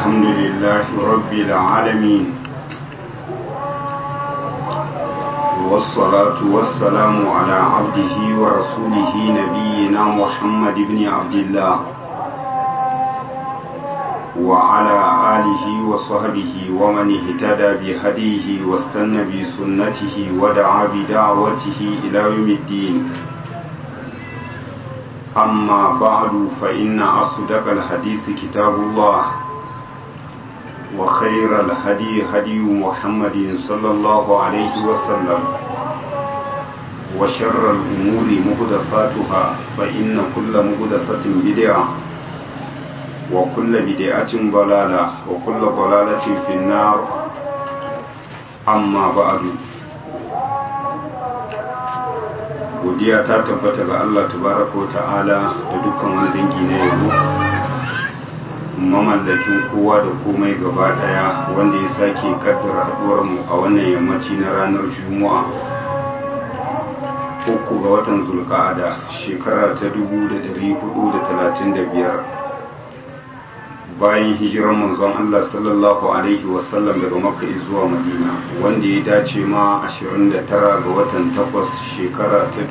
الحمد لله رب العالمين والصلاة والسلام على عبده ورسوله نبينا محمد بن عبد الله وعلى آله وصحبه ومن اهتدى بهديه واستنى بسنته ودعا بدعوته إلى يوم الدين أما بعد فإن أصدق الحديث كتاب الله وخير الهدي هدي محمد صلى الله عليه وسلم وشر الأمور مهدفاتها فإن كل مهدفة بدعة وكل بدعة ضلالة وكل ضلالة في النار أما بعد godiya ta tabbata ga Allah tabaraka wa ta'ala da dukkan wani dangi na yabo mamallakin kowa da komai gaba daya wanda ya sake kaddara haduwar mu a wannan yammaci na ranar juma'a uku ga watan zulqa'ada shekara ta 1435 bayan hijirar manzon Allah sallallahu alaihi wasallam daga makka zuwa madina wanda ya dace ma 29 ga watan 8 shekara ta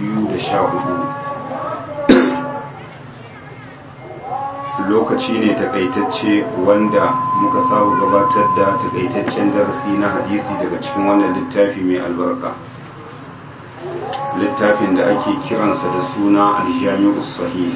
2014 lokaci ne takaitacce wanda muka saba gabatar da takaitaccen darasi na hadisi daga cikin wannan littafi mai albarka littafin da ake kiransa da suna aljami'us sahih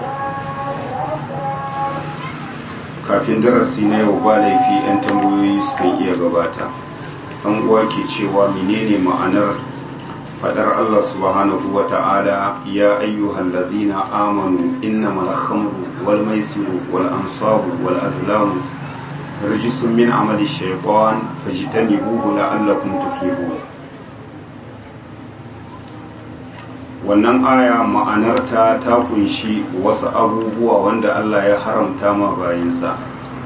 kafin darasi na yau ba laifi 'yan tambayoyi sukan iya gabata an uwa ke cewa menene ma'anar fadar Allah subhanahu wa ta'ala ya ayyuhal ladina amanu innamal khamru wal maisiru wal ansabu wal azlamu rijsun min amali shaytan fajtanibuhu la'allakum tuflihun wannan aya ma'anarta ta kunshi wasu abubuwa wanda Allah ya haramta ma bayinsa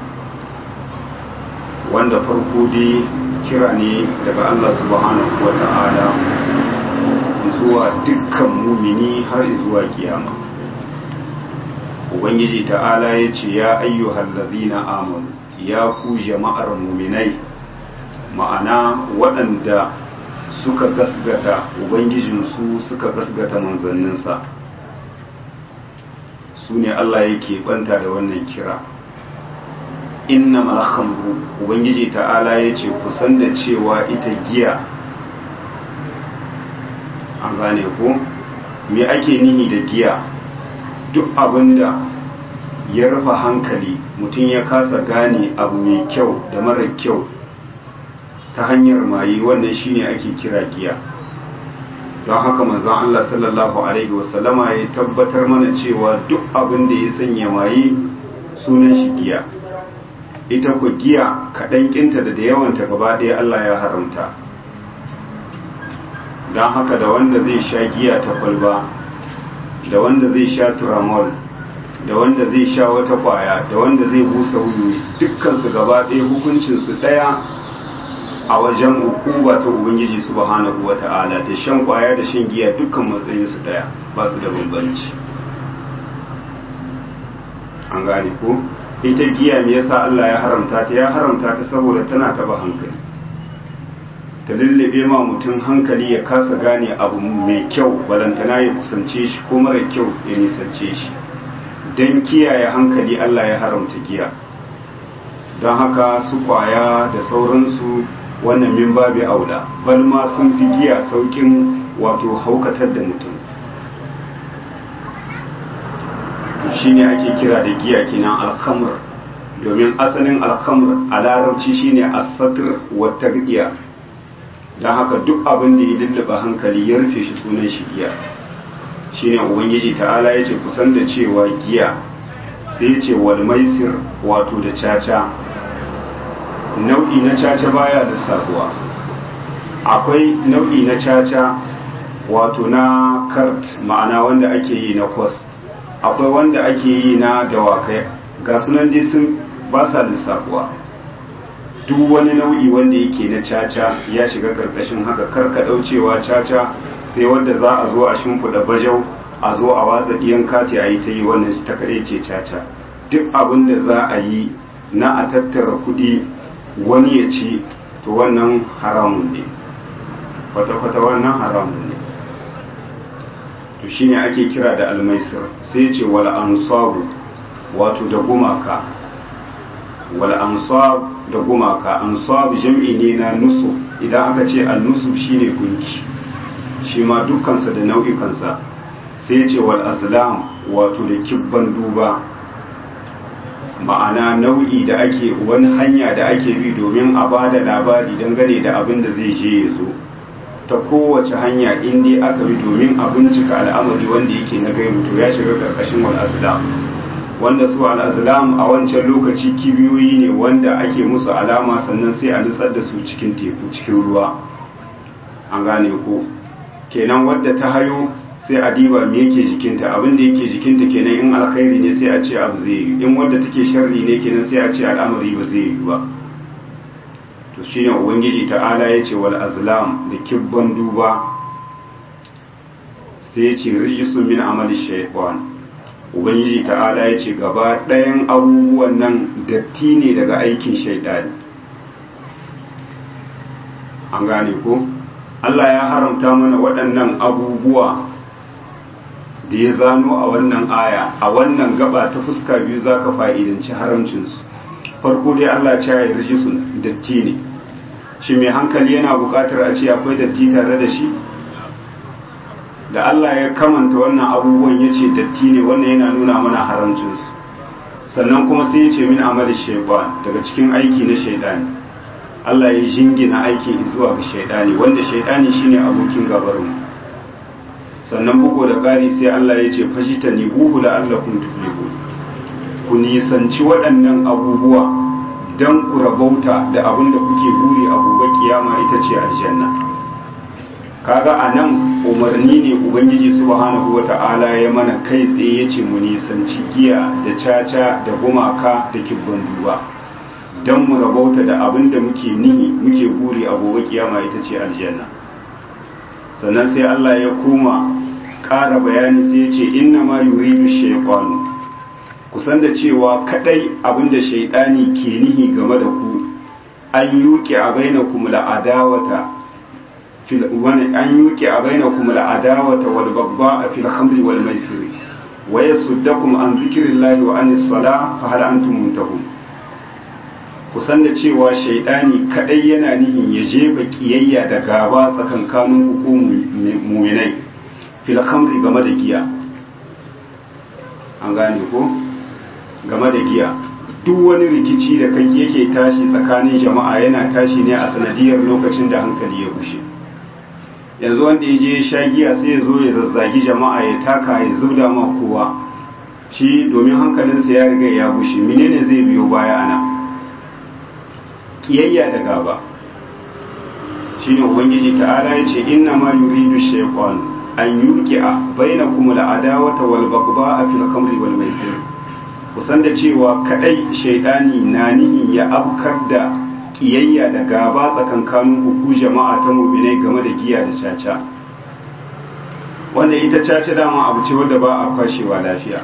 wanda farko dai kira ne daga Allah subhanahu wa ta'ala zuwa dukkan mumini har zuwa kiyama ubangiji ta'ala ya ce ya ayyuhal ladhina amanu ya ku jama'ar muminai ma'ana waɗanda suka gasgata ubangijinsu suka gasgata manzanninsa su ne Allah yake banta da wannan kira inna malhamru ubangiji ta'ala ya ce kusan da cewa ita giya an gane ko me ake nihi da giya duk abinda ya rufe hankali mutum ya kasa gane abu mai kyau da mara kyau ta hanyar maye wannan shine ake kira giya don haka manzon Allah sallallahu alaihi wasallama ya tabbatar mana cewa duk abin da ya sanya maye sunan shi giya ita ku giya kaɗan kinta da da yawanta gaba ɗaya Allah ya haramta don haka da wanda zai sha giya ta kwalba da wanda zai sha turamol da wanda zai sha wata kwaya da wanda zai busa wuyu dukkansu gaba ɗaya hukuncinsu ɗaya a wajen hukuma ta ubangiji subhanahu wata'ala da shan kwaya da shan giya dukkan matsayin su daya ba su da bambanci an gane ko ita giya me yasa Allah ya haramta ta ya haramta ta saboda tana taba hankali ta lullube ma mutum hankali ya kasa gane abu mai kyau balantana ya kusance shi ko mara kyau ya nisance shi don kiyaye hankali Allah ya haramta giya don haka su kwaya da sauransu wannan min babi aula bal ma sun fi giya saukin wato haukatar da mutum shine ake kira da giya kenan alhamr domin asalin alhamr a larabci shine as-satr wa tagdiya dan haka duk abin da ya lullaba hankali ya rufe shi sunan shi giya shine ubangiji ta'ala yace kusan da cewa giya sai yace wal maisir wato da caca nau'i na caca baya da sabuwa akwai nau'i na caca wato na kart ma'ana wanda ake yi na kwas akwai wanda ake yi na dawakai ga sunan dai sun ba sa lissafuwa duk wani nau'i wanda yake na caca ya shiga karkashin haka karka daucewa caca sai wanda za a zo a shimfiɗa bajau a zo a watsa ɗiyan kati a yi ta yi wannan ta kaɗai ce caca duk abin da za a yi na a tattara kuɗi wani ya ci to wannan haramun ne kwata-kwata wannan haramun ne to shine ake kira da almaisir sai ce wal ansabu wato da gumaka wal ansab da gumaka ansab jam'i ne na nusub idan aka ce al nusub shine gunki shi ma dukkansa da nau'ikansa sai ce wal azlam wato da kibban duba ma'ana nau'i da ake wani hanya da ake bi domin a ba da labari dangane da abin da zai je ya zo ta kowace hanya in dai aka bi domin a bincika al'amari wanda yake na gaibu to ya shiga karkashin wal azlam wanda su al azlam a wancan lokaci kibiyoyi ne wanda ake musu alama sannan sai a nutsar da su cikin teku cikin ruwa an gane ko kenan wadda ta hayo sai a diba me yake jikinta abin da yake jikinta kenan in alkhairi ne sai a ce abu zai yi in wadda take sharri ne kenan sai a ce al'amari ba zai yi ba to shine ubangiji ta'ala ya ce wal azlam da kibban duba sai ya ce rijisun min amali shaytan ubangiji ta'ala ya ce gaba ɗayan abubuwan nan datti ne daga aikin shaidani an gane ko Allah ya haramta mana waɗannan abubuwa da ya zano a wannan aya a wannan gaba ta fuska biyu za ka fa'idanci haramcinsu farko dai Allah ce ya yi sun datti ne shi mai hankali yana buƙatar a ce akwai datti tare da shi da Allah ya kamanta wannan abubuwan ya ce datti ne wannan yana nuna mana haramcinsu sannan kuma sai ya ce min amali shaiban daga cikin aiki na shaidani Allah ya jingina aikin zuwa ga shaidani wanda shaidani shine abokin gabarmu sannan bugu da ƙari sai Allah ya ce fashita ne buhu la'allakum tuflihu ku nisanci waɗannan abubuwa don ku rabauta da abin da kuke buri a gobe kiyama ita ce aljanna kaga a nan umarni ne ubangiji subhanahu wata'ala ya mana kai tsaye ya ce mu nisanci giya da caca da gumaka da kibban duba don mu rabauta da abin da muke nihi muke buri a gobe kiyama ita ce aljanna sannan sai Allah ya koma ƙara bayani sai ya ce inna ma yuridu shaytanu kusan da cewa kadai abin da shaidani ke nihi game da ku an yuke a bainakum la'adawata fil wani an yuke a bainakum la'adawata wal bagba fil khamri wal maisiri wa yasuddakum an zikrillahi wa anis sala fa hal antum muntahun kusan da cewa shaidani kadai yana nihin ya jefa kiyayya da gaba tsakankanin ku muminai fil khamri game da giya an gane ko game da giya duk wani rikici da kai yake tashi tsakanin jama'a yana tashi ne a sanadiyar lokacin da hankali ya bushe yanzu wanda ya je sha giya sai ya zo ya zazzagi jama'a ya taka ya zubda ma kowa shi domin hankalinsa ya riga ya bushe menene zai biyo baya ana kiyayya da gaba shine ubangiji ta'ala ya ce inna ma yuridu shaytan an yuqi'a bainakum al-adawata wal baghdha'a fil khamri wal maisir kusan da cewa kadai shaidani na nihin ya afkar da kiyayya da gaba tsakankanin ku jama'a ta mu'minai game da giya da caca wanda ita caca dama abu ce wanda ba a kwashewa lafiya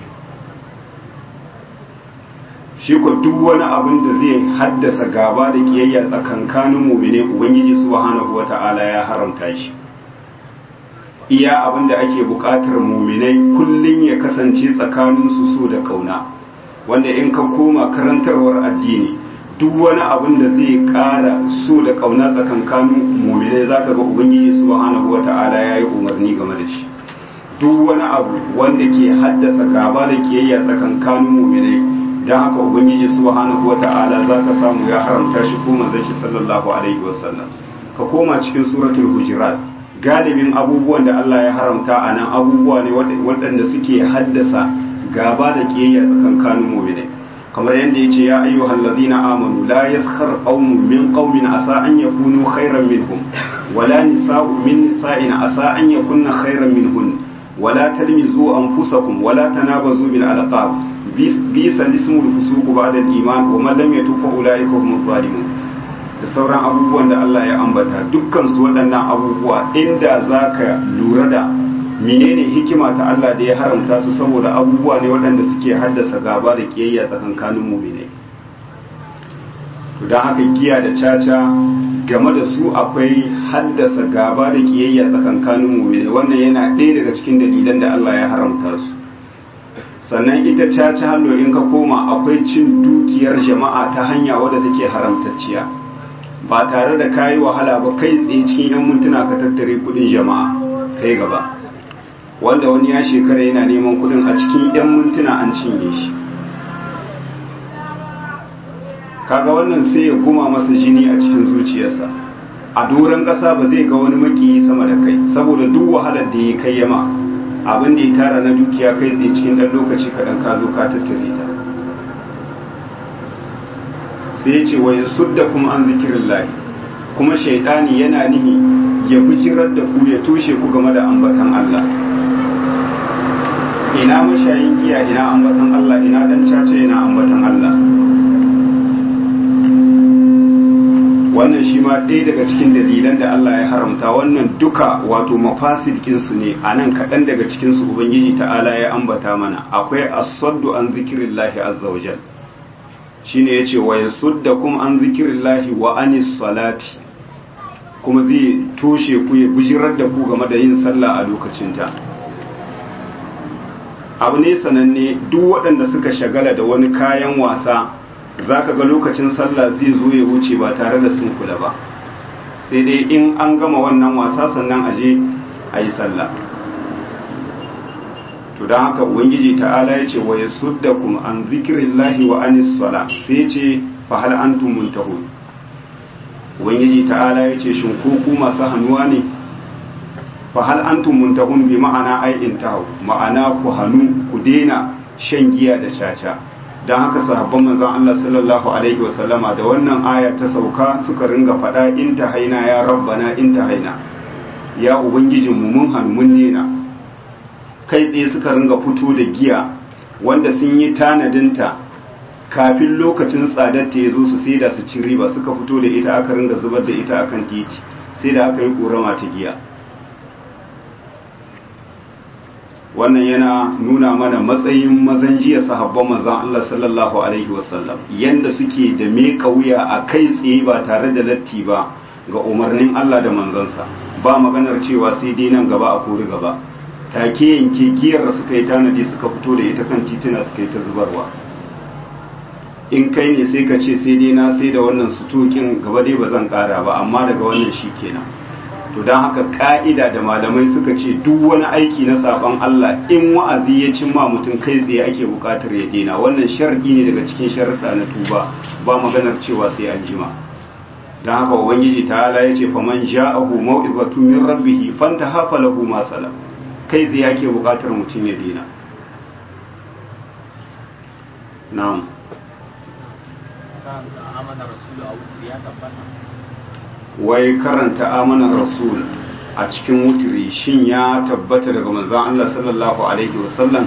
shi ko duk wani abin da zai haddasa gaba da kiyayya tsakankanin mu'minai ubangiji subhanahu wata'ala ya haramta shi iya abin da ake buƙatar muminai kullum ya kasance tsakanin su so da kauna wanda in ka koma karantarwar addini duk wani abin da zai ƙara so da kauna tsakankanin muminai zaka ga ubangiji subhanahu wata'ala ya yi umarni game da shi duk wani abu wanda ke haddasa gaba da kiyayya tsakankanin muminai don haka ubangiji subhanahu wata'ala zaka samu ya haramta shi ko manzon shi sallallahu alaihi wasallam ka koma cikin suratul hujurat galibin abubuwan da Allah ya haramta a nan abubuwa ne waɗanda suke haddasa gaba da kiyayya tsakankanin mu'minai kamar yadda yace ya ayyuhal ladina amanu la yaskhar qaumun min qaumin asa an yakunu khairan minhum wala nisa'u min nisa'in asa an yakunna khairan minhun wala talmizu anfusakum wala tanabazu bil alqab bisa lismul fusuq ba'da al-iman wa man lam yatub fa ulaika humuz zalimun da sauran abubuwan da Allah ya ambata dukkan su waɗannan abubuwa inda za ka lura da menene hikima ta Allah da ya haramta su saboda abubuwa ne waɗanda suke haddasa gaba da kiyayya tsakankanin muminai don haka giya da caca game da su akwai haddasa gaba da kiyayya tsakankanin mu'mini wannan yana ɗaya daga cikin dalilan da Allah ya haramta su sannan ita caca hallo in ka koma akwai cin dukiyar jama'a ta hanya wadda take haramtacciya ba tare da kayi wahala ba kai tsaye cikin yan mintuna ka tattare kudin jama'a kai gaba wanda wani ya shekara yana neman kudin a cikin yan mintuna an cinye shi kaga wannan sai ya guma masa jini a cikin zuciyarsa a doron ƙasa ba zai ga wani makiyi sama da kai saboda duk wahalar da ya kai yama abin da ya tara na dukiya kai tsaye cikin ɗan lokaci kaɗan ka zo ka tattare ta sai ya ce wa ya sudda kuma an zikirin lahi kuma shaidani yana nihi ya bijirar da ku ya toshe ku game da ambatan Allah ina mashayin giya ina ambatan Allah ina dan caca ina ambatan Allah wannan shi ma ɗaya daga cikin dalilan da Allah ya haramta wannan duka wato mafasidikinsu ne a nan kaɗan daga cikinsu ubangiji ta'ala ya ambata mana akwai asaddu an zikirin lahi azza wa jal shi ne ya ce wa ya sudda kuma an zikirin lahi wa anis salati kuma zai toshe ku ya bijirar da ku game da yin sallah a lokacinta abu ne sananne duk waɗanda suka shagala da wani kayan wasa za ka ga lokacin sallah zai zo ya wuce ba tare da sun kula ba sai dai in an gama wannan wasa sannan aje a yi sallah to don haka ubangiji ta'ala ya ce wa ya sudda kuma an zikirin lahi wa anis sala sai ce fa hal antum muntahun ubangiji ta'ala ya ce shin ko ku masu hannuwa ne fa hal antum muntahun bi ma'ana ai intahu ma'ana ku hannu ku daina shan giya da caca don haka sahabban manzon Allah sallallahu alaihi wasallama da wannan aya ta sauka suka ringa faɗa in ta haina ya rabbana in ta haina ya ubangijin mu mun hannu mun nena kai tsaye suka ringa fito da giya wanda sun yi tanadinta kafin lokacin tsadar ta ya zo su sai da su ci riba suka fito da ita aka ringa zubar da ita akan titi sai da aka yi ƙorama ta giya wannan yana nuna mana matsayin mazan jiya sahabban manzon Allah sallallahu alaihi wasallam yanda suke da me kauya a kai tsaye ba tare da latti ba ga umarnin Allah da manzansa ba maganar cewa sai dai nan gaba a kori gaba take yanke giyar da suka yi tanadi suka fito da ita kan tituna suka yi ta zubarwa in kai ne sai ka ce sai dai na sai da wannan sutokin gaba dai ba zan kara ba amma daga wannan shi kenan to don haka ka'ida da malamai suka ce duk wani aiki na saban Allah in wa'azi ya cimma mutum kai tsaye ake bukatar ya daina wannan shar'i ne daga cikin sharuɗa na tuba ba maganar cewa sai an jima don haka ubangiji ta'ala ya ce faman ja'ahu mau'izatu min rabbih fantaha falahu ma salam kai tsaye ake bukatar mutum ya daina na'am wai karanta amanar rasul a cikin wutiri shin ya tabbata daga manzon Allah sallallahu alaihi wasallam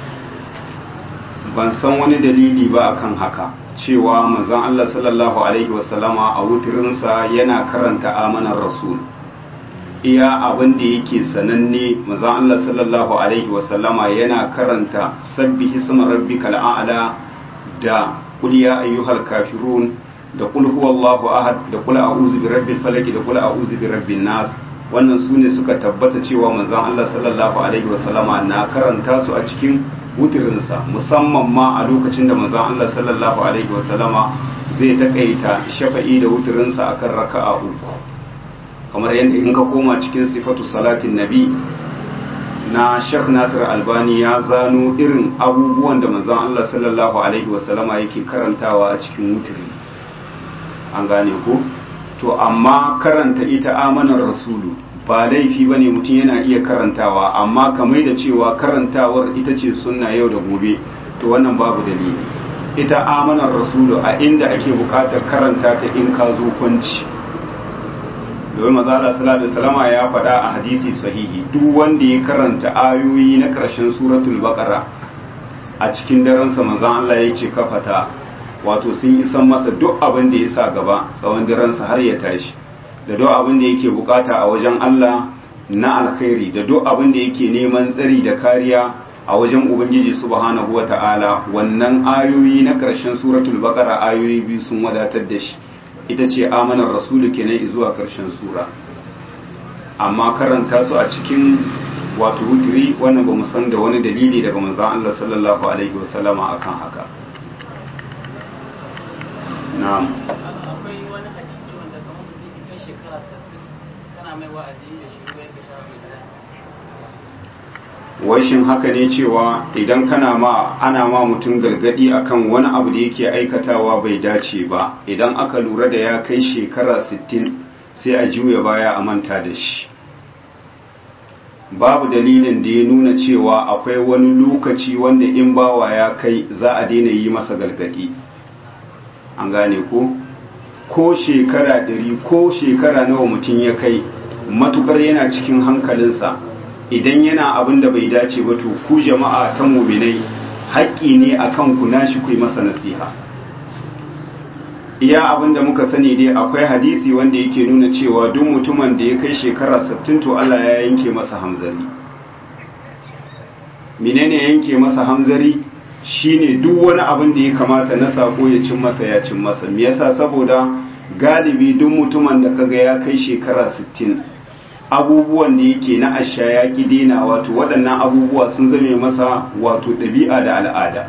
ban san wani dalili ba akan haka cewa manzon Allah sallallahu alaihi wasallama a wutirinsa yana karanta amanar rasul iya abin da yake sananne manzon Allah sallallahu alaihi wasallama yana karanta sabbi hisma rabbikal a'la da qul ya ayyuhal kafirun da kul huwallahu ahad da kul a'udhu bi rabbil falaq da kul a'udhu bi rabbin nas wannan sune suka tabbata cewa manzon Allah sallallahu alaihi wasallama na karanta su a cikin wutirinsa musamman ma a lokacin da manzon Allah sallallahu alaihi wasallama zai takaita shafa'i da wutirinsa akan raka'a uku kamar yadda in ka koma cikin sifatu salatin nabi na Sheikh Nasir Albani ya zano irin abubuwan da manzon Allah sallallahu alaihi wasallama yake karantawa a cikin wutiri an gane ko to amma karanta ita amanar rasulu ba laifi ba ne mutum yana iya karantawa amma kamar da cewa karantawar ita ce sunna yau da gobe to wannan babu dalili ita amanar rasulu a inda ake bukatar karanta ta in ka zo kwanci domin mazala salatu salama ya faɗa a hadisi sahihi duk wanda ya karanta ayoyi na ƙarshen suratul baqara a cikin daransa manzon Allah ya ce kafata wato sun isan masa duk abin da ya sa gaba tsawon diransa har ya tashi da duk abin da yake bukata a wajen Allah na alkhairi da duk abin da yake neman tsari da kariya a wajen ubangiji subhanahu wata'ala wannan ayoyi na karshen suratul baqara ayoyi biyu sun wadatar da shi ita ce amanar rasulu kenan zuwa karshen sura amma karanta su a cikin wato wutiri wannan ba mu san da wani dalili daga manzon Allah sallallahu alaihi wasallama akan haka na'am akwai wani hadisi wanda kamar mutum kai shekara 60 kana mai wa'azi da shi ko yake shawara mai wai shin haka ne cewa idan kana ma ana ma mutum gargadi akan wani abu da yake aikatawa bai dace ba idan aka lura da ya kai shekara 60 sai a juya baya a manta da shi babu dalilin da ya nuna cewa akwai wani lokaci wanda in bawa ya kai za a daina yi masa gargadi an gane ko ko shekara dari ko shekara nawa mutum ya kai matukar yana cikin hankalinsa idan yana abin da bai dace ba to ku jama'a ta muminai haƙƙi ne akan ku nashi ku yi masa nasiha iya abin da muka sani dai akwai hadisi wanda yake nuna cewa duk mutumin da ya kai shekara 60 to Allah ya yanke masa hamzari menene yanke masa hamzari shine duk wani abin da ya kamata na sako ya cin masa ya cin masa me yasa saboda galibi duk mutumin da kaga ya kai shekara 60 abubuwan da yake na asha ya ki dena wato waɗannan abubuwa sun zame masa wato ɗabi'a da al'ada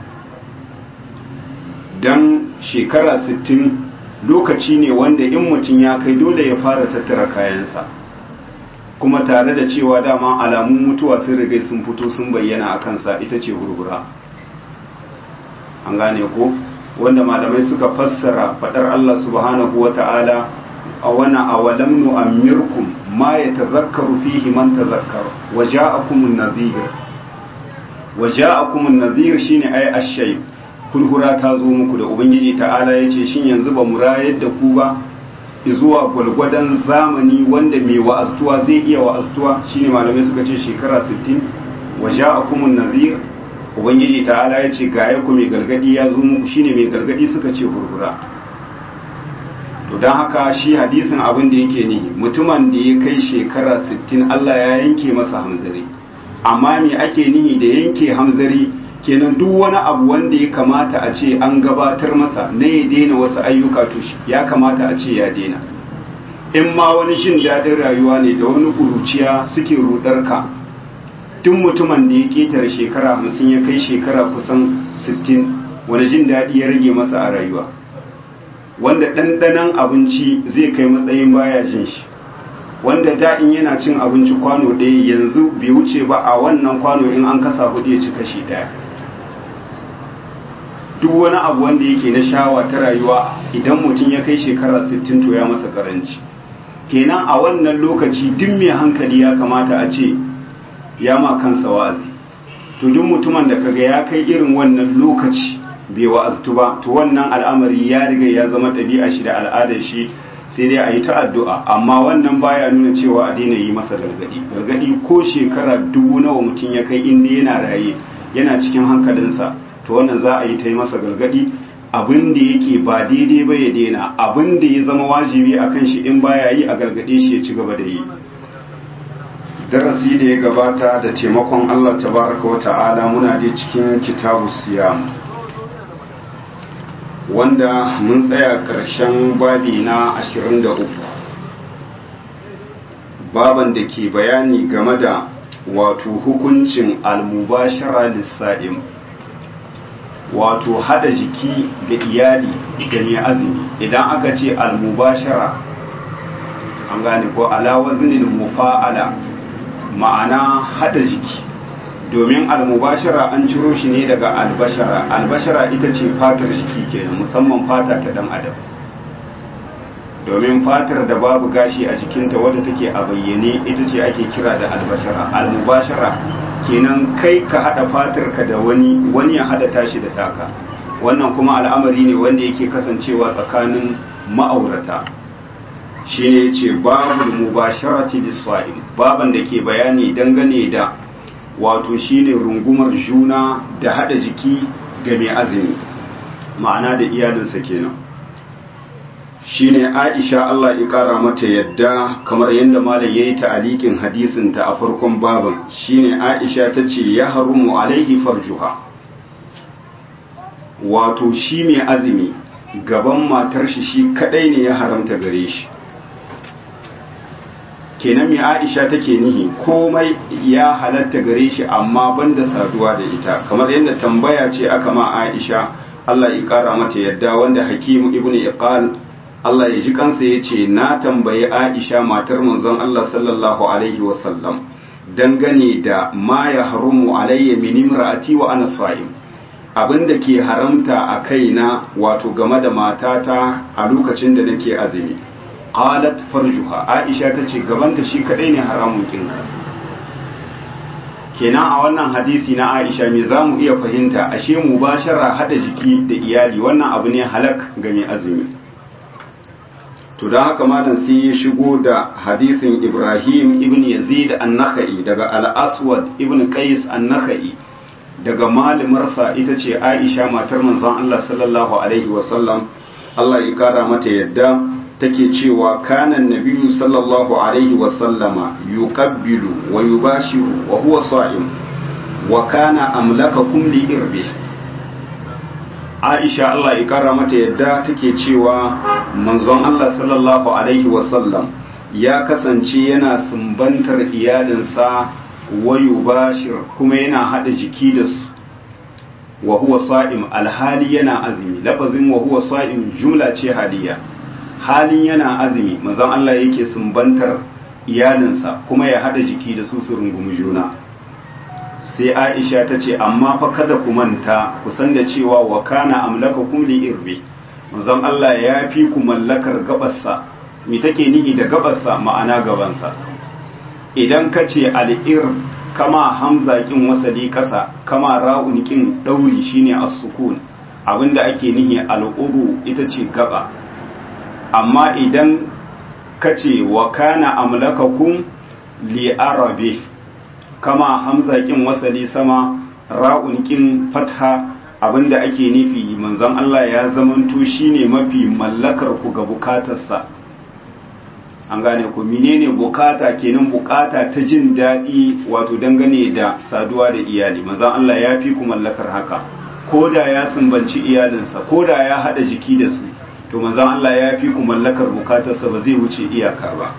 don shekara 60 lokaci ne wanda in mutum ya kai dole ya fara tattara kayansa kuma tare da cewa dama alamun mutuwa sun rigai sun fito sun bayyana a kansa ita ce hurhura an gane ko wanda malamai suka fassara faɗar Allah subhanahu wa ta'ala a wani awalam nu'ammirkum ma ya tazakkaru fihi man tazakkar wa ja'akumun nadhir wa ja'akumun nadhir shine ay ash-shay kulhura ta zo muku da ubangiji ta'ala yace shin yanzu ba mu rayar da ku ba zuwa gwalgwadon zamani wanda mai wa'aztuwa zai iya wa'aztuwa shine malamai suka ce shekara 60 wa ja'akumun nadhir ubangiji ta'ala yace ga ku mai gargadi ya zo muku shine mai gargadi suka ce hurhura to don haka shi hadisin abin da yake ni mutumin da ya kai shekara 60 Allah ya yanke masa hamzari amma me ake nihi da yanke hamzari kenan duk wani abu wanda ya kamata a ce an gabatar masa na ya daina wasu ayyuka to ya kamata a ce ya daina in ma wani jin daɗin rayuwa ne da wani kuruciya suke rudar ka duk mutumin da ya ketare shekara 50 ya kai shekara kusan 60 wani jin daɗi ya rage masa a rayuwa wanda ɗanɗanon abinci zai kai matsayin baya jin shi wanda da in yana cin abinci kwano ɗaya yanzu bai wuce ba a wannan kwano in an kasa hudu ya ci kashi ɗaya duk wani abu wanda yake na shawa ta rayuwa idan mutum ya kai shekara 60 to ya masa karanci kenan a wannan lokaci duk mai hankali ya kamata a ce ya ma kansa wa'azi to duk mutumin da kaga ya kai irin wannan lokaci bai wa'aztu ba to wannan al'amari ya riga ya zama ɗabi'a shi da al'adar shi sai dai a yi ta addu'a amma wannan baya nuna cewa a daina yi masa gargadi gargadi ko shekara dubu nawa mutum ya kai inda yana raye yana cikin hankalinsa to wannan za a yi ta yi masa gargadi abin da yake ba daidai ba ya daina abin da ya zama wajibi a kan shi in baya yi a gargade shi ya ci gaba da yi darasi da ya gabata da taimakon Allah tabaraka wa ta'ala muna da cikin kitabu siyam wanda mun tsaya ƙarshen babi na 23 baban da ke bayani game da wato hukuncin almubashara lissa'im wato hada jiki ga iyali ga mai azumi idan aka ce almubashara an gane ko alawazinin mufa'ala ma'ana hada jiki domin almubashara an ciro shi ne daga albashara albashara ita ce fatar jiki kenan musamman fata ta dan adam domin fatar da babu gashi a jikinta wadda take a bayyane ita ce ake kira da albashara almubashara kenan kai ka hada fatar ka da wani wani ya hada tashi da taka wannan kuma al'amari ne wanda yake kasancewa tsakanin ma'aurata shine yace babul mubasharati bis-sa'im baban da ke bayani dangane da wato shine rungumar juna da hada jiki ga mai azumi ma'ana da iyalinsa kenan shine Aisha Allah ya kara mata yadda kamar yadda malam yayi ta'alikin hadisin ta a farkon baban shine Aisha tace ya harumu alaihi farjuha wato shi mai azumi gaban matar shi shi kadai ne ya haramta gare shi kenan mai aisha take nihi komai ya halatta gare shi amma banda saduwa da ita kamar yadda tambaya ce aka ma aisha Allah ya kara mata yadda wanda hakimu ibnu iqal Allah ya ji kansa ya ce na tambayi aisha matar manzon Allah sallallahu alaihi wasallam dangane da ma ya harumu alayya min imra'ati wa ana sa'im abinda ke haramta a kaina wato game da matata a lokacin da nake azumi qalat farjuha aisha tace gabanta shi kadai ne haramun kinka kenan a wannan hadisi na aisha me zamu iya fahimta ashe mubashara hada jiki da iyali wannan abu ne halak ga mai azumi to da haka malam sai ya shigo da hadisin Ibrahim ibn Yazid an-Nakhai daga al-Aswad ibn Qais an-Nakhai daga malimarsa ita ce Aisha matar manzon Allah sallallahu alaihi wasallam Allah ya kara mata yadda take cewa kana nabiyyu sallallahu alaihi wasallama yuqabbilu wa yubashiru wa huwa sa'im wa kana amlakakum li irbi Aisha Allah ya kara mata yadda take cewa manzon Allah sallallahu alaihi wasallam ya kasance yana sumbantar iyalinsa wayu bashir kuma yana hada jiki da su wa huwa sa'im alhali yana azumi lafazin wa huwa sa'im jumla ce haliya halin yana azumi manzon Allah yake sumbantar iyalinsa kuma ya hada jiki da su su rungumi juna sai Aisha ta ce amma fa kada ku manta ku san da cewa wa kana amlakakum li irbi manzon Allah ya fi ku mallakar gabarsa me take nihi da gabarsa ma'ana gabansa idan ka ce al'ir kama hamza kin wasali kasa kama ra'un kin dauri shine as-sukun abinda ake nihi al'uru ita ce gaba amma idan ka ce wa kana amlakakum li arabi kama hamza kin wasali sama ra'un kin fatha abinda ake nufi manzon Allah ya zamanto shine mafi mallakar ku ga bukatarsa an gane ku menene bukata kenan bukata ta jin daɗi wato dangane da saduwa da iyali manzon Allah ya fi ku mallakar haka ko da ya sumbanci iyalinsa ko da ya haɗa jiki da su to manzon Allah ya fi ku mallakar bukatarsa ba zai wuce iyaka ba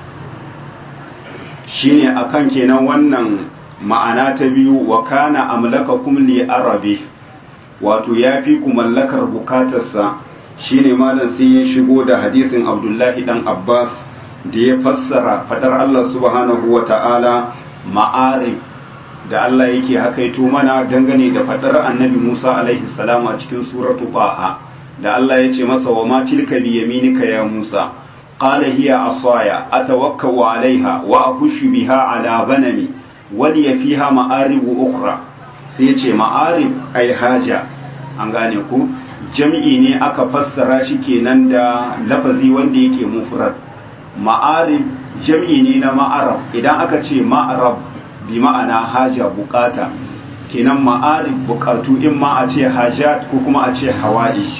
shine akan kenan wannan ma'ana ta biyu wa kana amlakakum li arabi wato ya fi ku mallakar bukatarsa shine malam sai ya shigo da hadisin Abdullahi dan Abbas da ya fassara fadar Allah subhanahu wa ta'ala ma'arif da Allah yake hakaito mana dangane da fadar annabi Musa alaihi salam a cikin suratu Baha da Allah ya ce masa wa ma tilka bi yaminika ya Musa qala hiya asaya atawakkau alaiha wa ahushu biha ala ghanami wa li fiha ma'arib ukhra sai ya ce ma'arif ai haja an gane ku jam'i ne aka fassara shi kenan da lafazi wanda yake mufrad ma'arib jam'i ne na ma'arab idan aka ce ma'arab bi ma'ana haja bukata kenan ma'arib bukatu in ma a ce hajat ko kuma a ce hawa'ish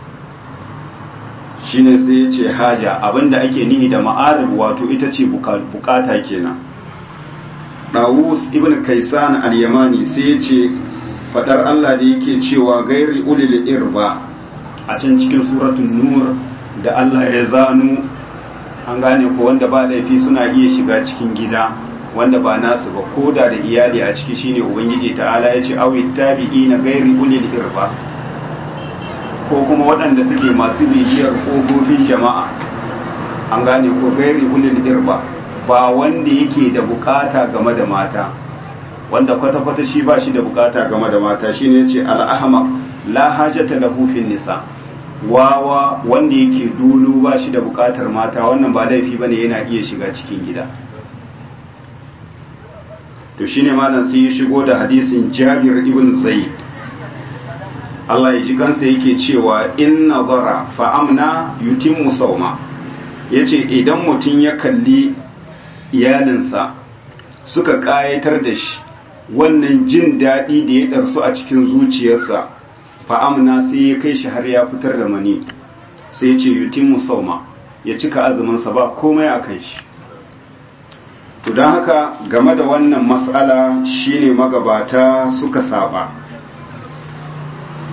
shine sai ya ce haja abinda ake nihi da ma'arib wato ita ce bukata kenan Dawus ibn Kaisan al-Yamani sai ya ce fadar Allah da yake cewa gairi ulil irba a can cikin suratul nur da Allah ya zanu an gane ko wanda ba laifi suna iya shiga cikin gida wanda ba nasu ba ko da da iyali a ciki shine ubangiji ta'ala ya ce awi tabi'ina gairi ulil irba ko kuma waɗanda suke masu bibiyar ƙofofin jama'a an gane ko gairi ulil irba ba wanda yake da bukata game da mata wanda kwata-kwata shi ba shi da bukata game da mata shine yace al-ahmaq la hajata lahu fin nisa wawa wanda yake dulu ba shi da bukatar mata wannan ba laifi bane yana iya shiga cikin gida to shine malam sai ya shigo da hadisin Jabir ibn Zaid Allah ya ji kansa yake cewa in nazara fa amna yutimmu sawma yace idan mutum ya kalli iyalinsa suka kayatar da shi wannan jin daɗi da ya ɗarsu a cikin zuciyarsa fa'amna sai ya kai shi har ya fitar da mani sai ya ce yutin musauma ya cika azuminsa ba komai a kan shi to don haka game da wannan matsala shine magabata suka saba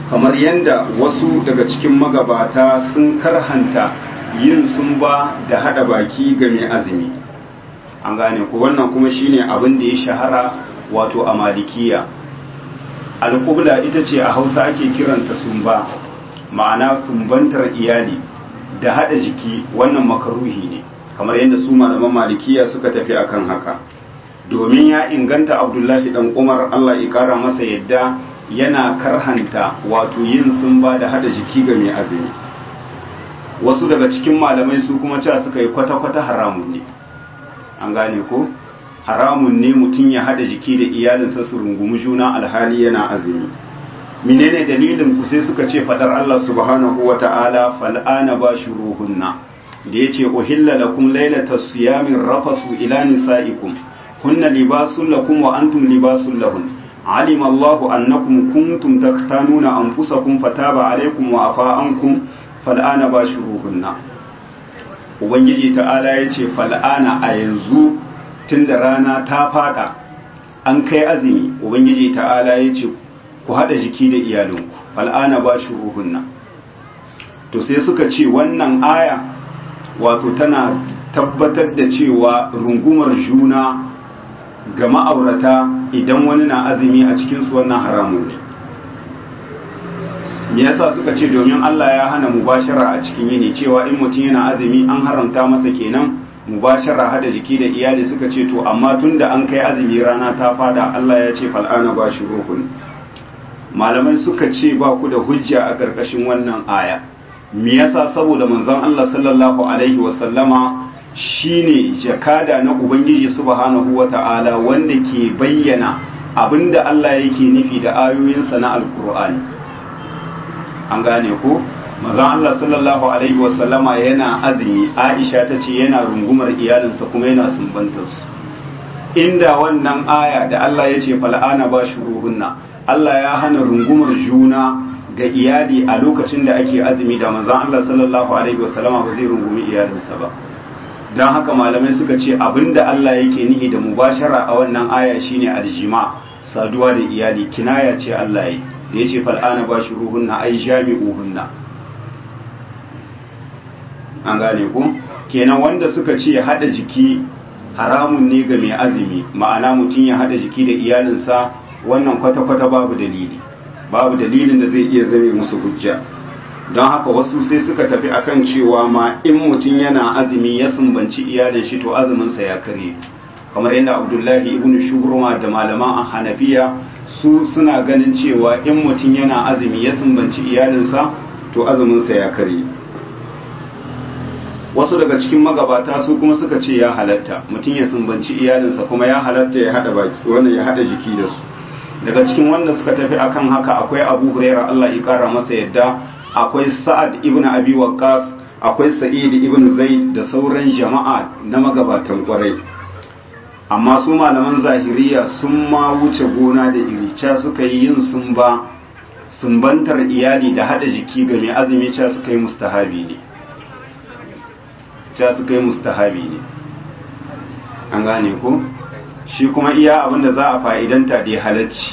kamar yadda wasu daga cikin magabata sun karhanta yin sumba da hada baki ga mai azumi an gane ko wannan kuma shine abin da ya shahara wato a malikiya alƙubla ita ce a hausa ake kiranta sumba ma'ana sumbantar iyali da hada jiki wannan makaruhi ne kamar yadda su malaman malikiya suka tafi akan haka domin ya inganta abdullahi dan umar allah ya kara masa yadda yana karhanta wato yin sumba da hada jiki ga mai azumi wasu daga cikin malamai su kuma cewa suka yi kwata-kwata haramun ne an gane ko haramun ne mutum ya hada jiki da iyalinsa su rungumi juna alhali yana azumi menene dalilin ku sai suka ce fadar Allah subhanahu wa ta'ala fal'ana bashuruhunna da yace uhilla lakum laylatas siyamin rafasu ila nisaikum hunna libasul lakum wa antum libasul lahun علم الله أنكم كنتم تختانون أنفسكم فتاب عليكم وعفى عنكم فالآن باشروهن Ubangiji ta'ala ya ce fal'ana a yanzu tun da rana ta fada an kai azumi Ubangiji ta'ala ya ce ku haɗa jiki da iyalinku fal'ana ba shi ruhunna to sai suka ce wannan aya wato tana tabbatar da cewa rungumar juna ga ma'aurata idan wani na azumi a cikinsu wannan haramun ne me yasa suka ce domin Allah ya hana mubashara a cikin yini cewa in mutum yana azumi an haramta masa kenan mubashara hada jiki da iyali suka ce to amma tunda an kai azumi rana ta fada Allah ya ce fal'ana ba shi ruhun malamai suka ce ba ku da hujja a ƙarƙashin wannan aya me yasa saboda manzon Allah sallallahu alaihi wa sallama shine jakada na ubangiji subhanahu wata'ala wanda ke bayyana abinda Allah yake nufi da ayoyinsa na alkur'ani an gane ko mazan Allah sallallahu alaihi wasallama yana azumi Aisha ta ce yana rungumar iyalinsa kuma yana sumbantar su inda wannan aya da Allah ya ce fal'ana ba shuruhunna Allah ya hana rungumar juna ga iyali a lokacin da ake azumi da manzon Allah sallallahu alaihi wasallama ba zai rungumi iyalinsa ba don haka malamai suka ce abinda Allah yake nihi da mubashara a wannan aya shine aljima saduwa da iyali kinaya ce Allah yi da yace fal'ana bashiruhunna ai jami'uhunna an gane ku kenan wanda suka ce hada jiki haramun ne ga mai azumi ma'ana mutum ya hada jiki da iyalinsa wannan kwata-kwata babu dalili babu dalilin da zai iya zame musu hujja don haka wasu sai suka tafi akan cewa ma in mutum yana azumi ya sumbanci iyalin shi to azuminsa ya kare kamar yadda abdullahi ibn shubruma da malaman hanafiya su suna ganin cewa in mutum yana azumi ya sumbanci iyalinsa to azuminsa ya kare wasu daga cikin magabata su kuma suka ce ya halatta mutum ya sumbanci iyalinsa kuma ya halatta ya hada baki wannan ya hada jiki da su daga cikin wanda suka tafi akan haka akwai abu huraira Allah ya kara masa yadda akwai sa'ad ibn abi waqqas akwai sa'id ibn zaid da sauran jama'a na magabatan kwarai amma su malaman zahiriya sun ma wuce gona da iri ca suka yi yin sun ba sumbantar iyali da hada jiki ga mai azumi ca suka yi mustahabi ne ca suka yi mustahabi ne an gane ko shi kuma iya abinda za a fa'idanta da halacci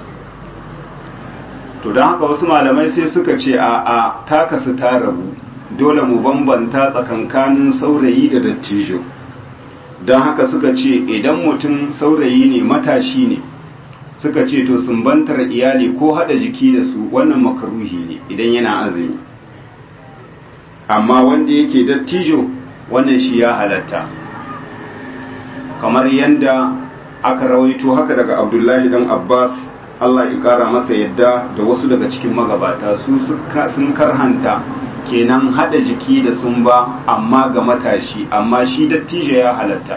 to don haka wasu malamai sai suka ce a a takasu ta rabu dole mu bambanta tsakankanin saurayi da dattijo don haka suka ce idan mutum saurayi ne matashi ne suka ce to sumbantar iyali ko hada jiki da su wannan makaruhi ne idan yana azumi amma wanda yake dattijo wannan shi ya halatta kamar yadda aka rawaito haka daga abdullahi dan abbas Allah ya kara masa yadda da wasu daga cikin magabata su sun karhanta kenan hada jiki da sun ba amma ga matashi amma shi dattijo ya halatta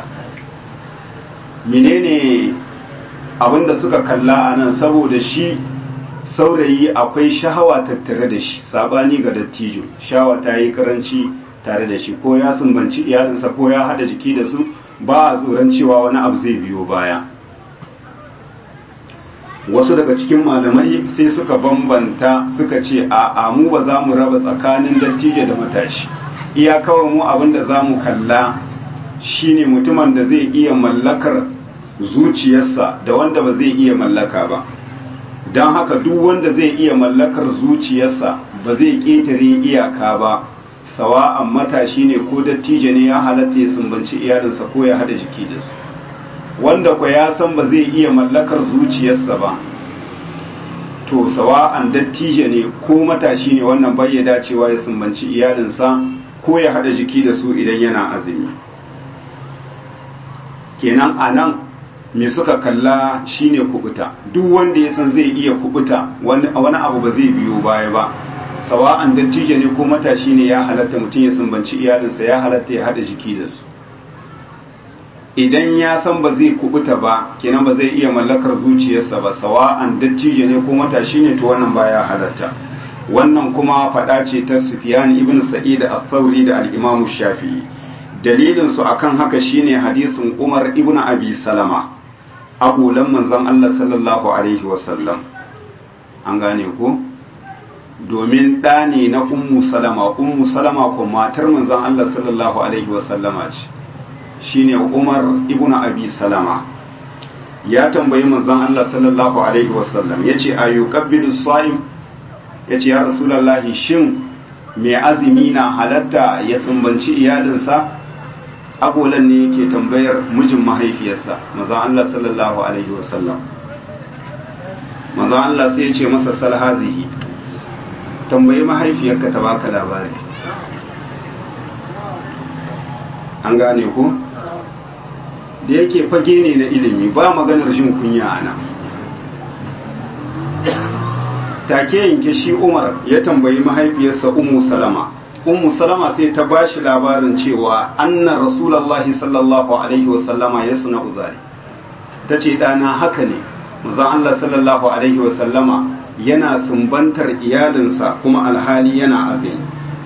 menene abinda suka kalla a nan saboda shi saurayi akwai shahawa tattare da shi sabani ga dattijo shawa ta yi karanci tare da shi ko ya sumbanci iyalinsa ko ya hada jiki da su ba a tsoron cewa wani abu zai biyo baya wasu daga cikin malamai sai suka bambanta suka ce a amu ba za mu raba tsakanin dattijo da matashi iya kawai mu abin da za mu kalla shine mutumin da zai iya mallakar zuciyarsa da wanda ba zai iya mallaka ba don haka duk wanda zai iya mallakar zuciyarsa ba zai ƙetare iyaka ba sawa'an matashi ne ko dattijo ne ya halatta ya sumbanci iyalinsa ko ya hada jiki da su wanda kwa ya san ba zai iya mallakar zuciyarsa ba to sawa'an dattijo ne ko matashi ne wannan bai ya dacewa ya sumbanci iyalinsa ko ya hada jiki da su idan yana azumi kenan a nan me suka kalla shine kubuta duk wanda ya san zai iya kubuta wani abu ba zai biyo baya ba sawa'an dattijo ne ko matashi ne ya halatta mutum ya sumbanci iyalinsa ya halatta ya hada jiki da su idan ya san ba zai kubuta ba kenan ba zai iya mallakar zuciyarsa ba sawa'an dattijo ne ko matashi ne to wannan baya halatta wannan kuma faɗa ce ta Sufyan ibn Sa'id al-Thawri da al-Imam Shafi'i dalilin su akan haka shine hadisin Umar ibn Abi Salama abulan manzon Allah sallallahu alaihi wasallam an gane ko domin ɗa ne na ummu salama ummu salama ko matar manzon Allah sallallahu alaihi wasallama ce shine Umar ibn Abi Salama ya tambayi manzon Allah sallallahu alaihi wasallam yace ayyukabbidu sa'im yace ya rasulullahi shin mai azumi na halatta ya sumbanci iyalinsa agolan ne yake tambayar mijin mahaifiyarsa manzon Allah sallallahu alaihi wasallam manzon Allah sai ya ce masa salhazihi tambayi mahaifiyarka ta baka labari an gane ku da yake fage ne na ilimi ba maganar jin kunya ana take yanke shi umar ya tambayi mahaifiyarsa ummu salama ummu salama sai ta bashi labarin cewa anna rasulullahi sallallahu alaihi wasallama ya suna uzari ta ce ɗana haka ne mazan allah sallallahu alaihi wasallama yana sumbantar iyalinsa kuma alhali yana azumi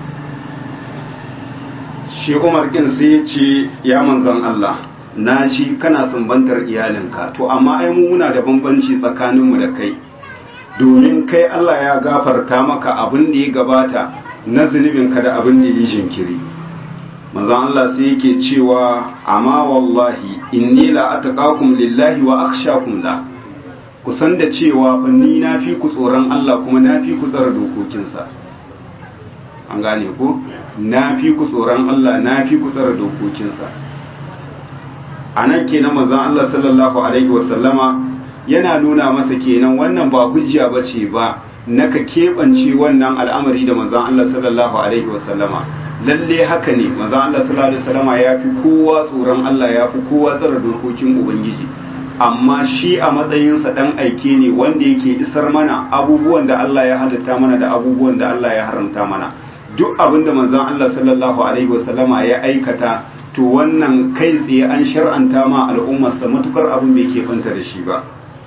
shi umar ɗin sai ya ce ya manzan allah na shi kana sumbantar iyalinka to amma ai mu muna da bambanci tsakaninmu da kai domin kai Allah ya gafarta maka abin da ya gabata na zunubinka da abin da ya jinkiri manzon Allah sai yake cewa amma wallahi inni la ataqakum lillahi wa akhshakum la ku san da cewa ni na fi ku tsoron Allah kuma na fi ku tsara dokokinsa an gane ko na fi ku tsoron Allah na fi ku tsara dokokinsa a nan kenan manzon Allah sallallahu alaihi wasallama yana nuna masa kenan wannan ba hujja ba ce ba na ka keɓance wannan al'amari da manzon Allah sallallahu alaihi wasallama lalle haka ne manzon Allah sallallahu alaihi wasallama ya fi kowa tsoron Allah ya fi kowa tsara dokokin ubangiji amma shi a matsayinsa dan aike ne wanda yake isar mana abubuwan da Allah ya halitta mana da abubuwan da Allah ya haramta mana duk abin da manzon Allah sallallahu alaihi wasallama ya aikata to wannan kai tsaye an shar'anta ma al'ummarsa matukar abin bai keɓanta da shi ba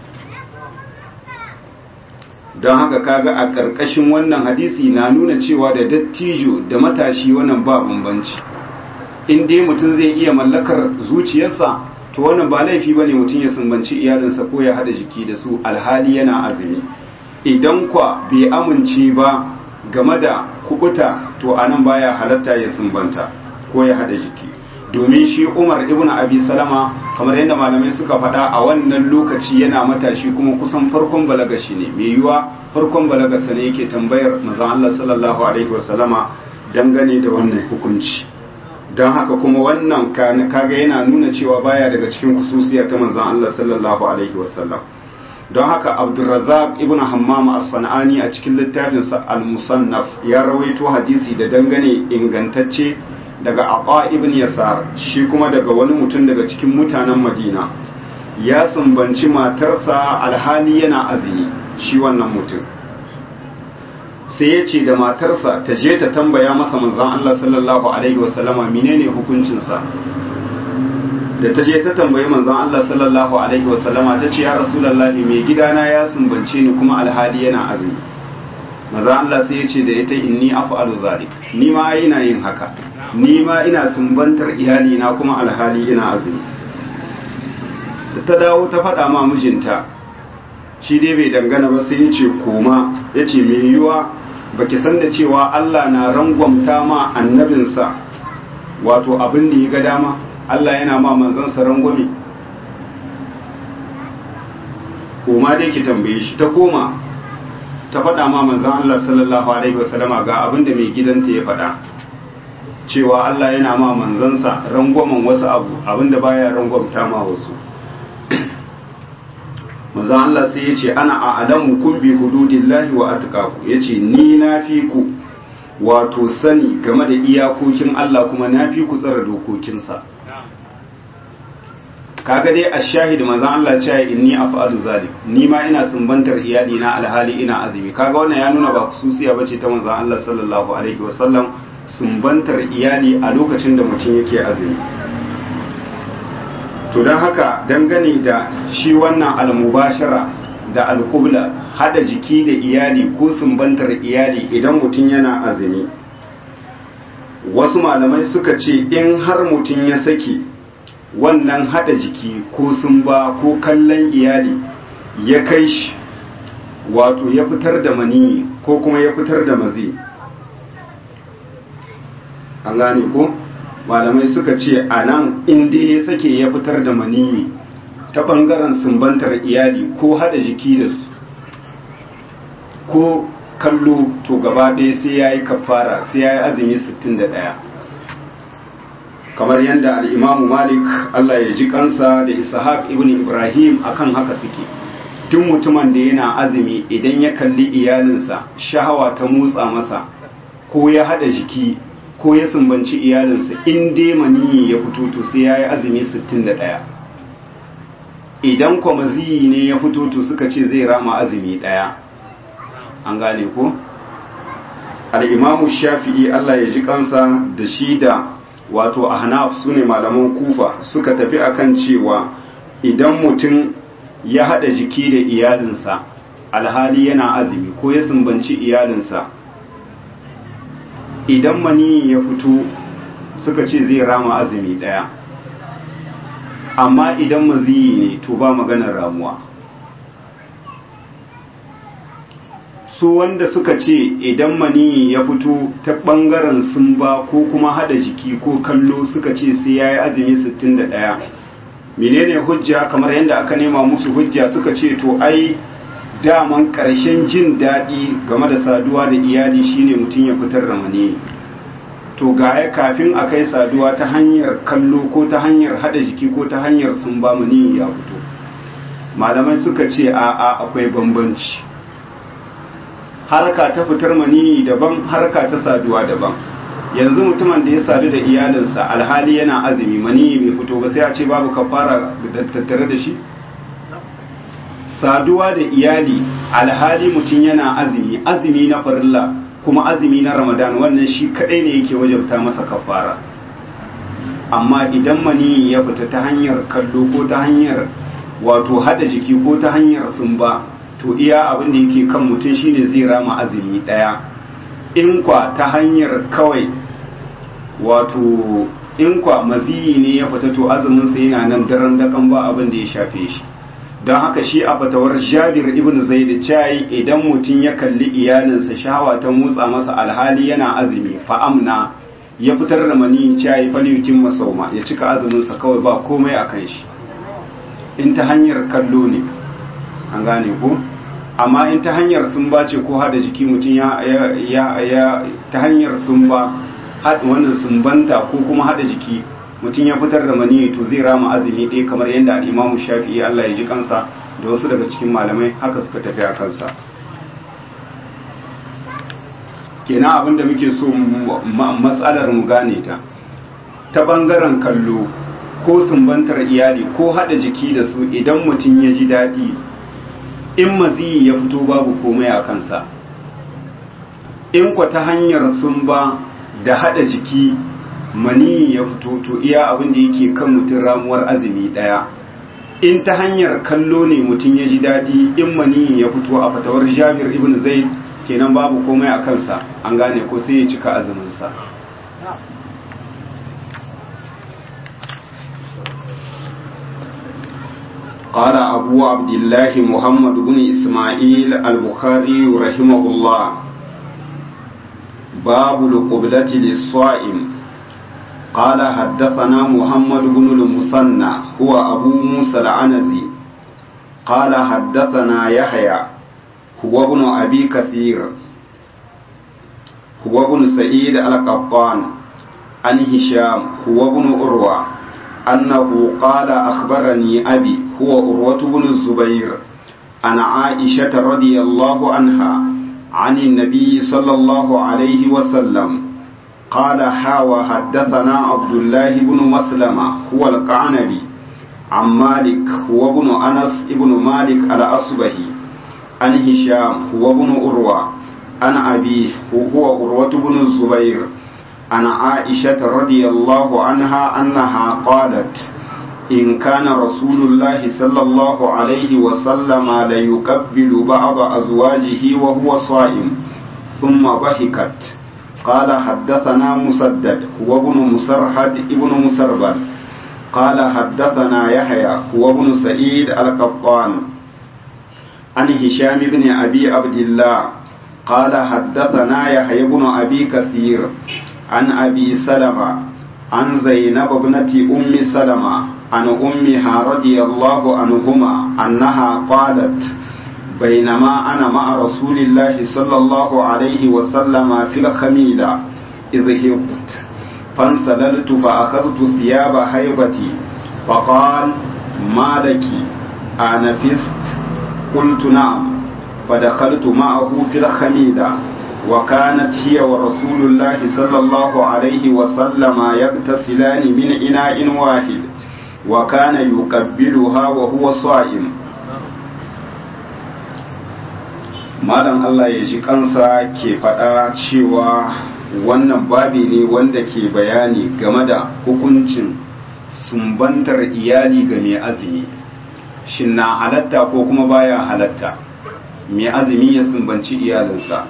don haka kaga a ƙarƙashin wannan hadisi na nuna cewa da dattijo da matashi wannan ba bambanci in dai mutum zai iya mallakar zuciyarsa to wannan ba laifi ba ne mutum ya sumbanci iyalinsa ko ya haɗa jiki da su alhali yana azumi idan kwa bai amince ba game da kubuta to anan baya halatta ya sumbanta ko ya haɗa jiki domin shi umar ibn abi salama kamar yadda malamai suka faɗa a wannan lokaci yana matashi kuma kusan farkon balaga shi ne mai yiwa farkon balaga sa ne yake tambayar manzon Allah sallallahu alaihi wasallama dangane da wannan hukunci don haka kuma wannan kaga yana nuna cewa baya daga cikin kususiya ta manzon Allah sallallahu alaihi wasallam don haka abdulrazak ibn hammam as-sanani a cikin littafinsa al-musannaf ya rawaito hadisi da dangane ingantacce daga Aba ibn Yasar shi kuma daga wani mutum daga cikin mutanen Madina ya sumbanci matarsa alhali yana azumi shi wannan mutum sai ya ce da matarsa ta je ta tambaya masa manzon Allah sallallahu alaihi wasallama menene hukuncinsa da ta je ta tambayi manzon Allah sallallahu alaihi wasallama ta ce ya rasulullahi mai gidana ya sumbance ni kuma alhali yana azumi maza Allah sai ya ce da ita inni af'alu zalik ni ma ina yin haka ni ma ina sumbantar iyali na kuma alhali ina azumi da ta dawo ta faɗa ma mijinta shi dai bai dangana ba sai ya ce koma ya ce mai yiwa baki san da cewa Allah na rangwamta ma annabinsa wato abin da ya ga dama Allah yana ma manzansa rangwame koma dai ki tambaye shi ta koma ta faɗa ma manzon Allah sallallahu alaihi wasallama ga abin da mai gidanta ya faɗa cewa Allah yana ma manzansa rangwamen wasu abu abinda baya rangwamta ma wasu manzon Allah sai ya ce ana a'lamu kun bi hududillahi wa atqaku yace ni na fi ku wato sani game da iyakokin Allah kuma na fi ku tsara dokokinsa kaga dai a shahid manzon Allah ce inni af'alu zalik ni ma ina sumbantar iyali na alhali ina azumi kaga wannan ya nuna ba kususiya bace ta manzon Allah sallallahu alaihi wasallam sumbantar iyali a lokacin da mutum yake azumi to don haka dangane da shi wannan almubashara da alkubla hada jiki da iyali ko sumbantar iyali idan mutum yana azumi wasu malamai suka ce in har mutum ya saki wannan hada jiki ko sumba ko kallon iyali ya kai shi wato ya fitar da maniyi ko kuma ya fitar da mazi an gane ko malamai suka ce a nan inda ya sake ya fitar da maniyi ta ɓangaren sumbantar iyali ko haɗa jiki da su ko kallo to gaba ɗaya sai ya yi kafara sai ya yi azumi 61 kamar yadda al'imamu malik allah ya ji kansa da ishaq ibn ibrahim akan haka suke duk mutumin da yana azumi idan ya kalli iyalinsa shahawa ta motsa masa ko ya haɗa jiki ko ya sumbanci iyalinsa in dai maniyi ya fito to sai ya yi azumi 61 idan kwamaziyi ne ya fito to suka ce zai rama azumi ɗaya an gane ko al'imamu shafi'i Allah ya ji kansa da shi da wato ahnaf su ne malaman kufa suka tafi akan cewa idan mutum ya haɗa jiki da iyalinsa alhali yana azumi ko ya sumbanci iyalinsa idan mani ya fito suka ce zai rama azumi ɗaya amma idan maziyi ne to ba maganar ramuwa su wanda suka ce idan mani ya fito ta ɓangaren sumba ko kuma hada jiki ko kallo suka ce sai ya yi azumi 61 menene hujja kamar yadda aka nema musu hujja suka ce to ai daman ƙarshen jin daɗi game da saduwa da iyali shine mutum ya fitar da mani to gaya kafin a kai saduwa ta hanyar kallo ko ta hanyar hada jiki ko ta hanyar sumba mani ya fito malamai suka ce a'a akwai bambanci harka ta fitar mani daban harka ta saduwa daban yanzu mutumin da ya sadu da iyalinsa alhali yana azumi mani bai fito ba sai a ce babu kafara da tattare da shi saduwa da iyali alhali mutum yana azumi azumi na farilla kuma azumi na ramadan wannan shi kadai ne yake wajabta masa kafara amma idan mani ya fita ta hanyar kallo ko ta hanyar wato hada jiki ko ta hanyar sumba to iya abin da yake kan mutum shine zai rama azumi daya in kwa ta hanyar kawai wato in kwa maziyi ne ya fita to azumin sa yana nan daren dakan ba abin da ya shafe shi don haka shi a fatawar jabir ibn zaid cayi idan mutum ya kalli iyalinsa shahawa ta motsa masa alhali yana azumi fa amna ya fitar da mani cayi falyutin masauma ya cika azumin sa kawai ba komai akan shi in ta hanyar kallo ne an gane ko amma in ta hanyar sun ba ce ko hada jiki mutum ya ya ya ta hanyar sun ba wannan sumbanta ko kuma hada jiki mutum ya fitar da mani to zai rama azumi ɗaya kamar yadda al'imamu shafi'i Allah ya ji kansa da wasu daga cikin malamai haka suka tafi a kansa kenan abinda muke so matsalar mu gane ta ta bangaren kallo ko sumbantar iyali ko hada jiki da su idan mutum ya ji daɗi in maziyi ya fito babu komai a kansa in kwa ta hanyar sumba da hada jiki mani ya fito to iya abin da yake kan mutum ramuwar azumi daya in ta hanyar kallo ne mutum ya ji daɗi in mani ya fito a fatawar jabir ibn zaid kenan babu komai a kansa an gane ko sai ya cika azuminsa قال أبو عبد الله محمد بن إسماعيل البخاري رحمه الله باب القبلة للصائم قال حدثنا محمد بن المثنى هو أبو موسى العنزي قال حدثنا يحيى هو ابن أبي كثير هو ابن سعيد القطان عن هشام هو ابن أروى أنه قال أخبرني أبي هو أروة بن الزبير عن عائشة رضي الله عنها عن النبي صلى الله عليه وسلم قال حاوى حدثنا عبد الله بن مسلمة هو القعنبي عن مالك هو ابن أنس ابن مالك الأصبهي عن هشام هو ابن أروى عن أبيه هو أروة بن الزبير عن عائشة رضي الله عنها أنها قالت إن كان رسول الله صلى الله عليه وسلم ليقبل بعض أزواجه وهو صائم ثم ضحكت قال حدثنا مسدد هو ابن مسرحد ابن مسربل قال حدثنا يحيى هو ابن سعيد القطان عن هشام بن أبي عبد الله قال حدثنا يحيى بن أبي كثير عن أبي سلمة عن زينب ابنة أم سلمة عن أمها رضي الله عنهما أنها قالت بينما أنا مع رسول الله صلى الله عليه وسلم في الخميلة إذ هبت فانسللت فأخذت ثياب هيبتي فقال ما لك أنفست قلت نعم فدخلت معه في الخميلة وكانت هي ورسول الله صلى الله عليه وسلم يغتسلان من إناء واحد وكان يقبلها وهو صائم malam Allah ya ji kansa ke faɗa cewa wannan babi ne wanda ke bayani game da hukuncin sumbantar iyali ga mai azumi shin na halatta ko kuma baya halatta mai azumi ya sumbanci iyalinsa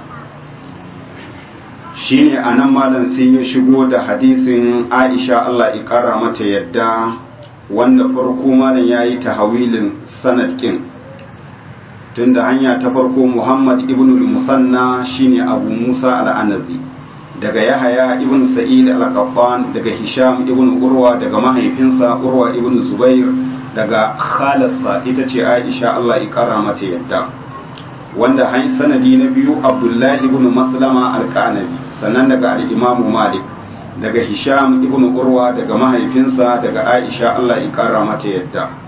shine a nan malam sai ya shigo da hadisin aisha Allah ya kara mata yadda wanda farko malam ya yi tahawilin sanad kin tunda hanya ta farko muhammad ibn musanna shine abu musa al-anazi daga yahaya ibn sa'id al-qattan daga hisham ibn urwa daga mahaifinsa urwa ibn zubair daga khalasa ita ce aisha Allah ya kara mata yadda wanda han sanadi na biyu abdullahi ibn maslama al-qanabi sannan daga al-imam malik daga hisham ibn urwa daga mahaifinsa daga aisha Allah ya kara mata yadda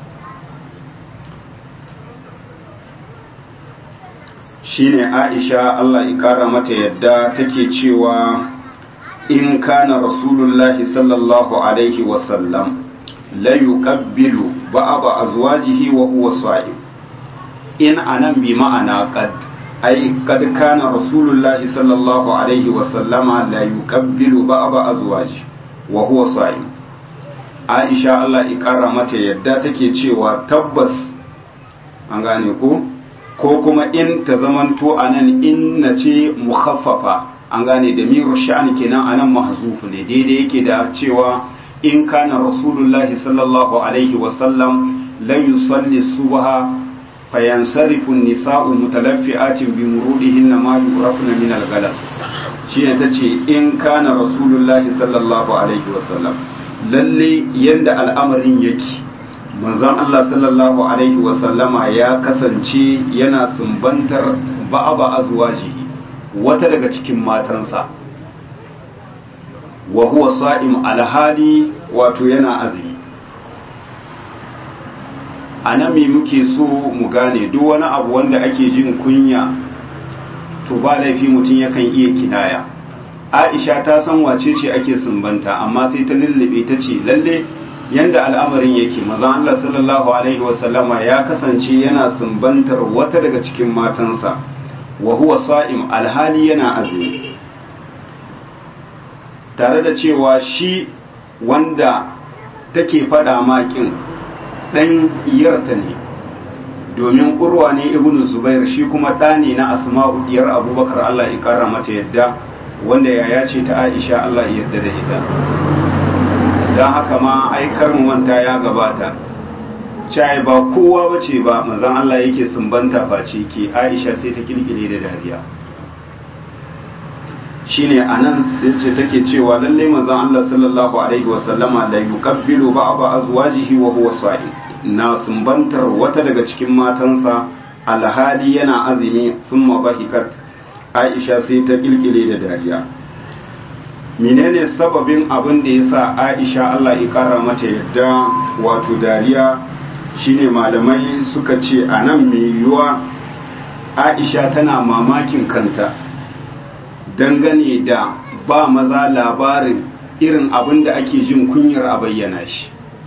shine aisha Allah ya kara mata yadda take cewa in kana rasulullahi sallallahu alaihi wasallam la yuqabbilu ba'd azwajihi wa huwa sa'im in anan bi ma'ana qad ai kad kana rasulullahi sallallahu alaihi wasallama la yuqabbilu ba'd azwaji wa huwa sa'im aisha Allah ya kara mata yadda take cewa tabbas an gane ko ko kuma in ta zamanto a nan in na ce mukhaffafa an gane da miru sha'ani kenan a nan mahzufu ne daidai yake da cewa in kana rasulullahi sallallahu alaihi wasallam la yusalli subha fayansarifu nisa'u mutalaffi'atin bi murudihinna ma yurafna min al-galas shi ne tace in kana rasulullahi sallallahu alaihi wasallam lalle yanda al'amarin yake manzon Allah sallallahu alaihi wasallama ya kasance yana sumbantar ba'aba azwajihi wata daga cikin matansa wa huwa sa'im alhali wato yana azumi a nan me muke so mu gane duk wani abu wanda ake jin kunya to ba laifi mutum yakan iya kinaya aisha ta san wace ce ake sumbanta amma sai ta lullube ta ce lalle yanda al'amarin yake mazan Allah sallallahu alaihi wasallama ya kasance yana sumbantar wata daga cikin matansa wa huwa sa'im alhali yana azumi tare da cewa shi wanda take fada makin dan iyarta ne domin urwa ne ibnu zubair shi kuma ɗa ne na asma'u diyar abubakar Allah ya kara mata yadda wanda yaya ce ta aisha Allah ya yarda da ita don haka ma aikar manta ya gabata cai ba kowa ba ce ba manzan Allah yake sumbanta face ke aisha sai ta kirkire da dariya shine anan ce take cewa lalle manzan Allah sallallahu alaihi wasallama la yukabbilu ba'd azwajihi wa huwa sa'im na sumbantar wata daga cikin matansa alhali yana azumi thumma bahikat aisha sai ta kilkile da dariya menene sababin abin da yasa aisha Allah ya kara mata yadda wato dariya shine malamai suka ce anan mai yiwuwa aisha tana mamakin kanta dangane da ba maza labarin irin abin da ake jin kunyar a bayyana shi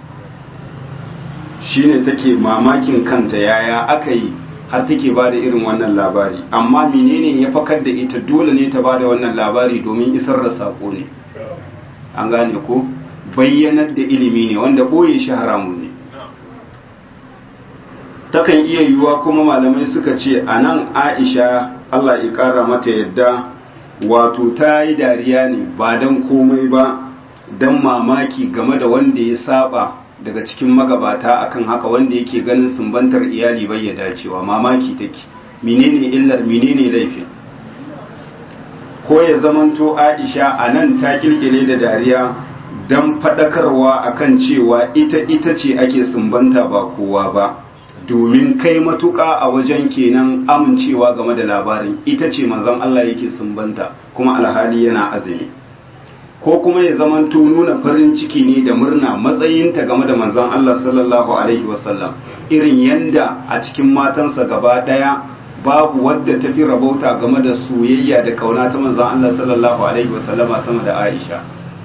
shine take mamakin kanta yaya aka yi har take ba da irin wannan labari amma menene ya fakar da ita dole ne ta ba da wannan labari domin isar da sako ne an gane ko bayyanar da ilimi ne wanda ɓoye shi haramun ne takan iya yiwuwa kuma malamai suka ce a nan aisha allah ya ƙara mata yadda wato ta yi dariya ne ba don komai ba don mamaki game da wanda ya saba daga cikin magabata akan haka wanda yake ganin sumbantar iyali bai ya dacewa mamaki take menene illar menene laifin ko ya zamanto aisha a nan ta kirkire da dariya don faɗakarwa akan cewa ita ita ce ake sumbanta ba kowa ba domin kai matuƙa a wajen kenan amincewa game da labarin ita ce manzon Allah yake sumbanta kuma alhali yana azumi ko kuma ya zamanto nuna farin ciki ne da murna matsayinta game da manzon Allah sallallahu alaihi wasallam irin yanda a cikin matansa gaba daya babu wadda ta fi rabauta game da soyayya da kauna ta manzon Allah sallallahu alaihi wasallama sama da Aisha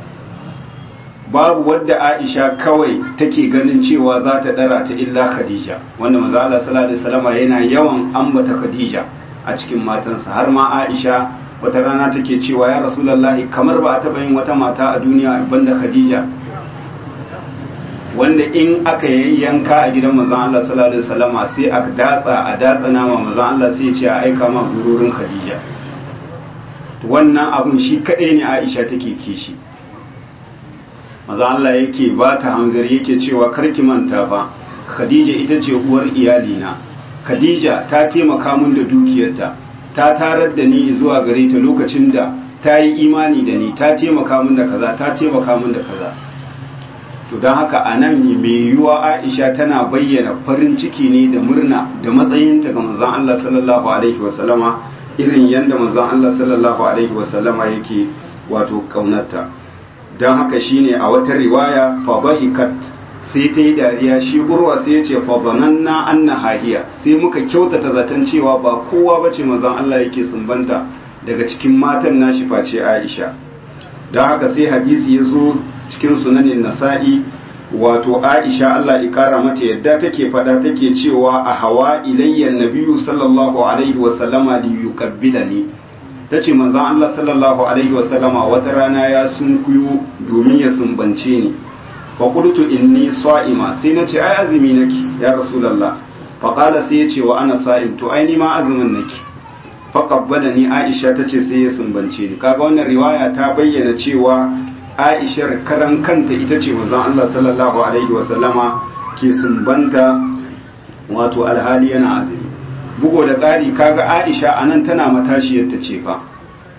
babu wadda Aisha kawai take ganin cewa za ta dara ta illa Khadija wanda manzon Allah sallallahu alaihi wasallama yana yawan ambata Khadija a cikin matansa har ma Aisha wata rana take cewa ya rasulullahi kamar ba a taɓa yin wata mata a duniya banda khadija wanda in aka yi yanka a gidan manzon Allah sallallahu alaihi wasallama sai a datsa a datsa nama manzon Allah sai ya ce a aika ma gururin khadija wannan abun shi kadai ne Aisha take kishi manzon Allah yake ba ta hanzari yake cewa karki manta fa khadija ita ce uwar iyalina khadija ta taimaka min da dukiyarta ta tarar da ni zuwa gare ta lokacin da ta yi imani da ni ta taimaka min da kaza ta taimaka min da kaza to don haka a nan ne mai yiwuwa aisha tana bayyana farin ciki ne da murna da matsayinta ga manzon Allah sallallahu alaihi wasallama irin yadda manzon Allah sallallahu alaihi wasallama yake wato kaunarta don haka shine a wata riwaya fa bahikat sai ta yi dariya shi urwa sai ya ce fadhananna anna hahiya sai muka kyautata zaton cewa ba kowa bace manzon Allah yake sumbanta daga cikin matan nashi face Aisha don haka sai hadisi ya zo cikin sunanin nasa'i wato Aisha Allah ya kara mata yadda take fada take cewa a hawa ilayya nabiyyu sallallahu alaihi wa sallama li yuqabbilani tace manzon Allah sallallahu alaihi wa sallama wata rana ya sunkuyo domin ya sumbance ni faƙultu inni sa'ima sai na ce ai azumi nake ya rasulallah faƙala sai ya ce wa ana sa'im to ai ni ma azumin nake faƙabbada ni aisha ta ce sai ya sumbance ni kaga wannan riwaya ta bayyana cewa aishar karan kanta ita ce manzon Allah sallallahu alaihi wa sallama ke sumbanta wato alhali yana azumi bugo da ƙari kaga aisha anan tana matashiyar ta ce fa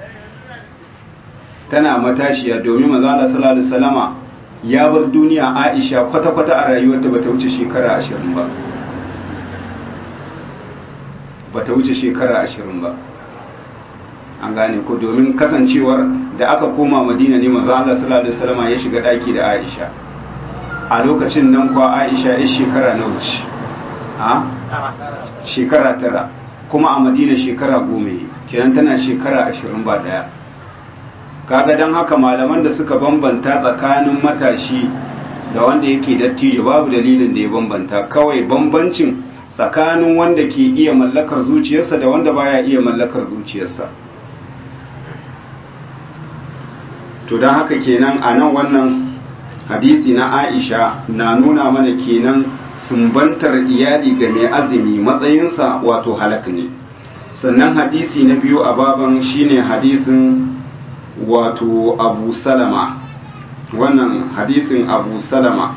tana matashiya domin manzon Allah sallallahu alaihi wa sallama ya bar duniya aisha kwata-kwata a rayuwarta ba ta wuce shekara ashirin ba ba ta wuce shekara ashirin ba an gane ko domin kasancewar da aka koma madina ne maza Allah sallallahu alaihi wasallam ya shiga daki da aisha a lokacin nan kuwa aisha ya shekara na wuce a shekara tara kuma a madina shekara goma kenan tana shekara ashirin ba daya kaga don haka malaman da suka bambanta tsakanin matashi da wanda yake dattijo babu dalilin da ya bambanta kawai bambancin tsakanin wanda ke iya mallakar zuciyarsa da wanda baya iya mallakar zuciyarsa to don haka kenan a nan wannan hadisi na aisha na nuna mana kenan sumbantar iyali ga mai azumi matsayinsa wato halak ne sannan hadisi na biyu a baban shine hadisin wato abu salama wannan hadisin abu salama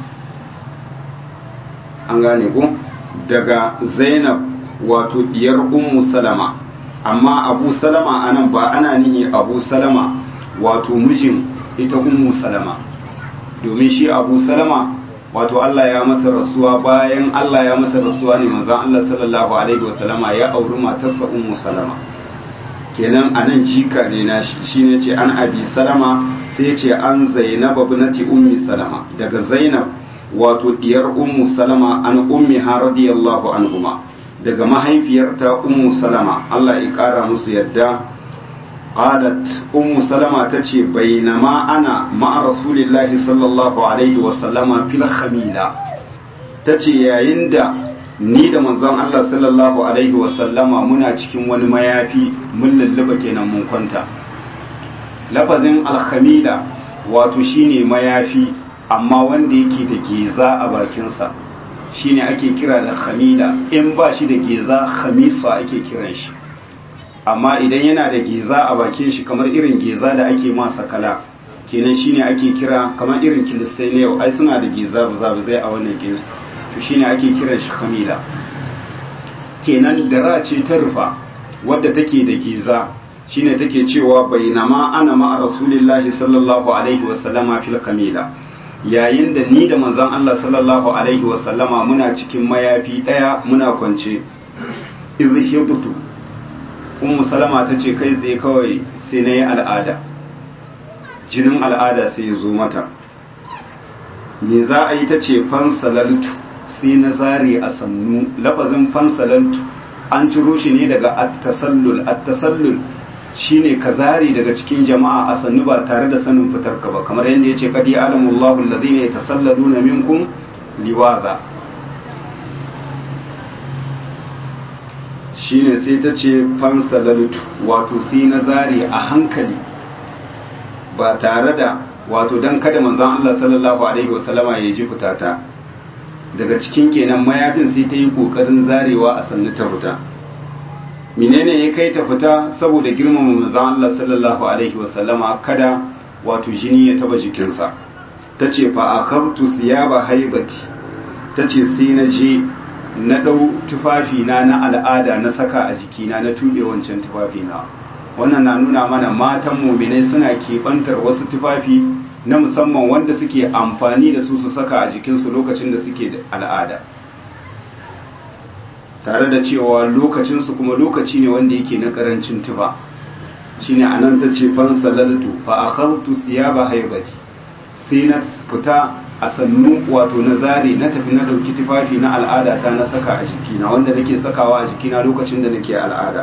an gane ku daga zainab wato diyar ummu salama amma abu salama anan ba ana nihi abu salama wato mijin ita ummu salama domin shi abu salama wato Allah ya masa rasuwa bayan Allah ya masa rasuwa ne manzon Allah sallallahu alaihi wasallama ya auri matarsa ummu salama kenan anan jika ne na shi shine ce an abi salama sai ya ce an zainab ibnati ummi salama daga zainab wato diyar ummu salama an ummi ha radiyallahu anhuma daga mahaifiyarta ummu salama Allah ya kara musu yadda qalat ummu salama tace bainama ana ma'a rasulillahi sallallahu alaihi wa sallama fil khamila tace yayin da ni da manzon Allah sallallahu alaihi wa sallama muna cikin wani mayafi mun lulluba kenan mun kwanta lafazin al-khamila wato shine mayafi amma wanda yake da geza a bakinsa shine ake kira da khamila in ba shi da geza khamisa ake kiran shi amma idan yana da geza a bakin shi kamar irin geza da ake masa kala kenan shine ake kira kamar irin kilistai na yau ai suna da geza zai a wannan geza to shine ake kiran shi khamila kenan dara ce ta rufa wadda take da geza shine take cewa bainama ana ma'a rasulillahi sallallahu alaihi wasallama fil khamila yayin da ni da manzon Allah sallallahu alaihi wasallama muna cikin mayafi daya muna kwance izhibtu ummu salama ta ce kai tsaye kawai sai na yi al'ada jinin al'ada sai ya zo mata me za a yi ta ce fansalaltu sai na zare a sannu lafazin fansalaltu an ciro shi ne daga attasallul attasallul shine ka zare daga cikin jama'a a sannu ba tare da sanin fitar ka ba kamar yadda ya ce kadi alamullahu allazina yatasallaluna minkum liwaza shine sai ta ce fansalaltu wato sai na zare a hankali ba tare da wato don kada manzon Allah sallallahu alaihi wasallama ya ji fitata daga cikin kenan mayafin sai ta yi kokarin zarewa a sannu ta fita menene ya kai ta fita saboda girmama manzon Allah sallallahu alaihi wasallama kada wato jini ya taba jikinsa ta ce fa akabtu thiyaba haibati ta ce sai na je na ɗau tufafina na al'ada na saka a jikina na tuɓe wancan tufafina wannan na nuna mana matan muminai suna keɓantar wasu tufafi na musamman wanda suke amfani da su su saka a jikinsu lokacin da suke da al'ada tare da cewa lokacinsu kuma lokaci ne wanda yake na ƙarancin tufa shine anan ta ce fansalaltu fa akhadtu thiyaba haibati sai na fita a sannu wato na zare na tafi na dauki tufafi na al'ada ta na saka a jikina wanda nake sakawa a jikina lokacin da nake al'ada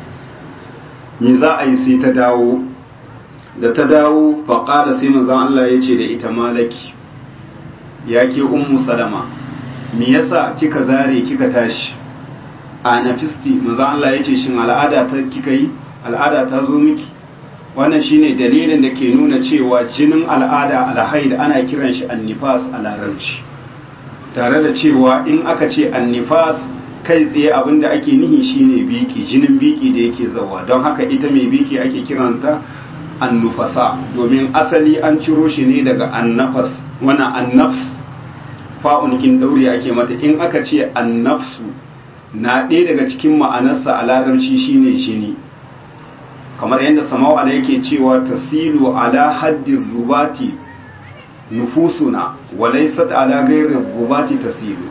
me za a yi sai ta dawo da ta dawo faƙada sai manzon Allah ya ce da ita malaki ya ke ummu salama me yasa kika zare kika tashi a nafisti manzon Allah ya ce shin al'ada ta kika yi al'ada ta zo miki wannan shine dalilin da ke nuna cewa jinin al'ada alhaid ana kiran shi annifas a larabci tare da cewa in aka ce annifas kai tsaye abinda ake nihi shine biki jinin biki da yake zawa don haka ita mai biki ake kiranta annufasa domin asali an ciro shi ne daga annafas wana annafs fa'un kin daure ake mata in aka ce annafsu na ɗaya daga cikin ma'anarsa a larabci shine jini kamar yadda samawa da yake cewa tasilu ala haddin rubati nufusuna walaisat ala gairin rubati tasilu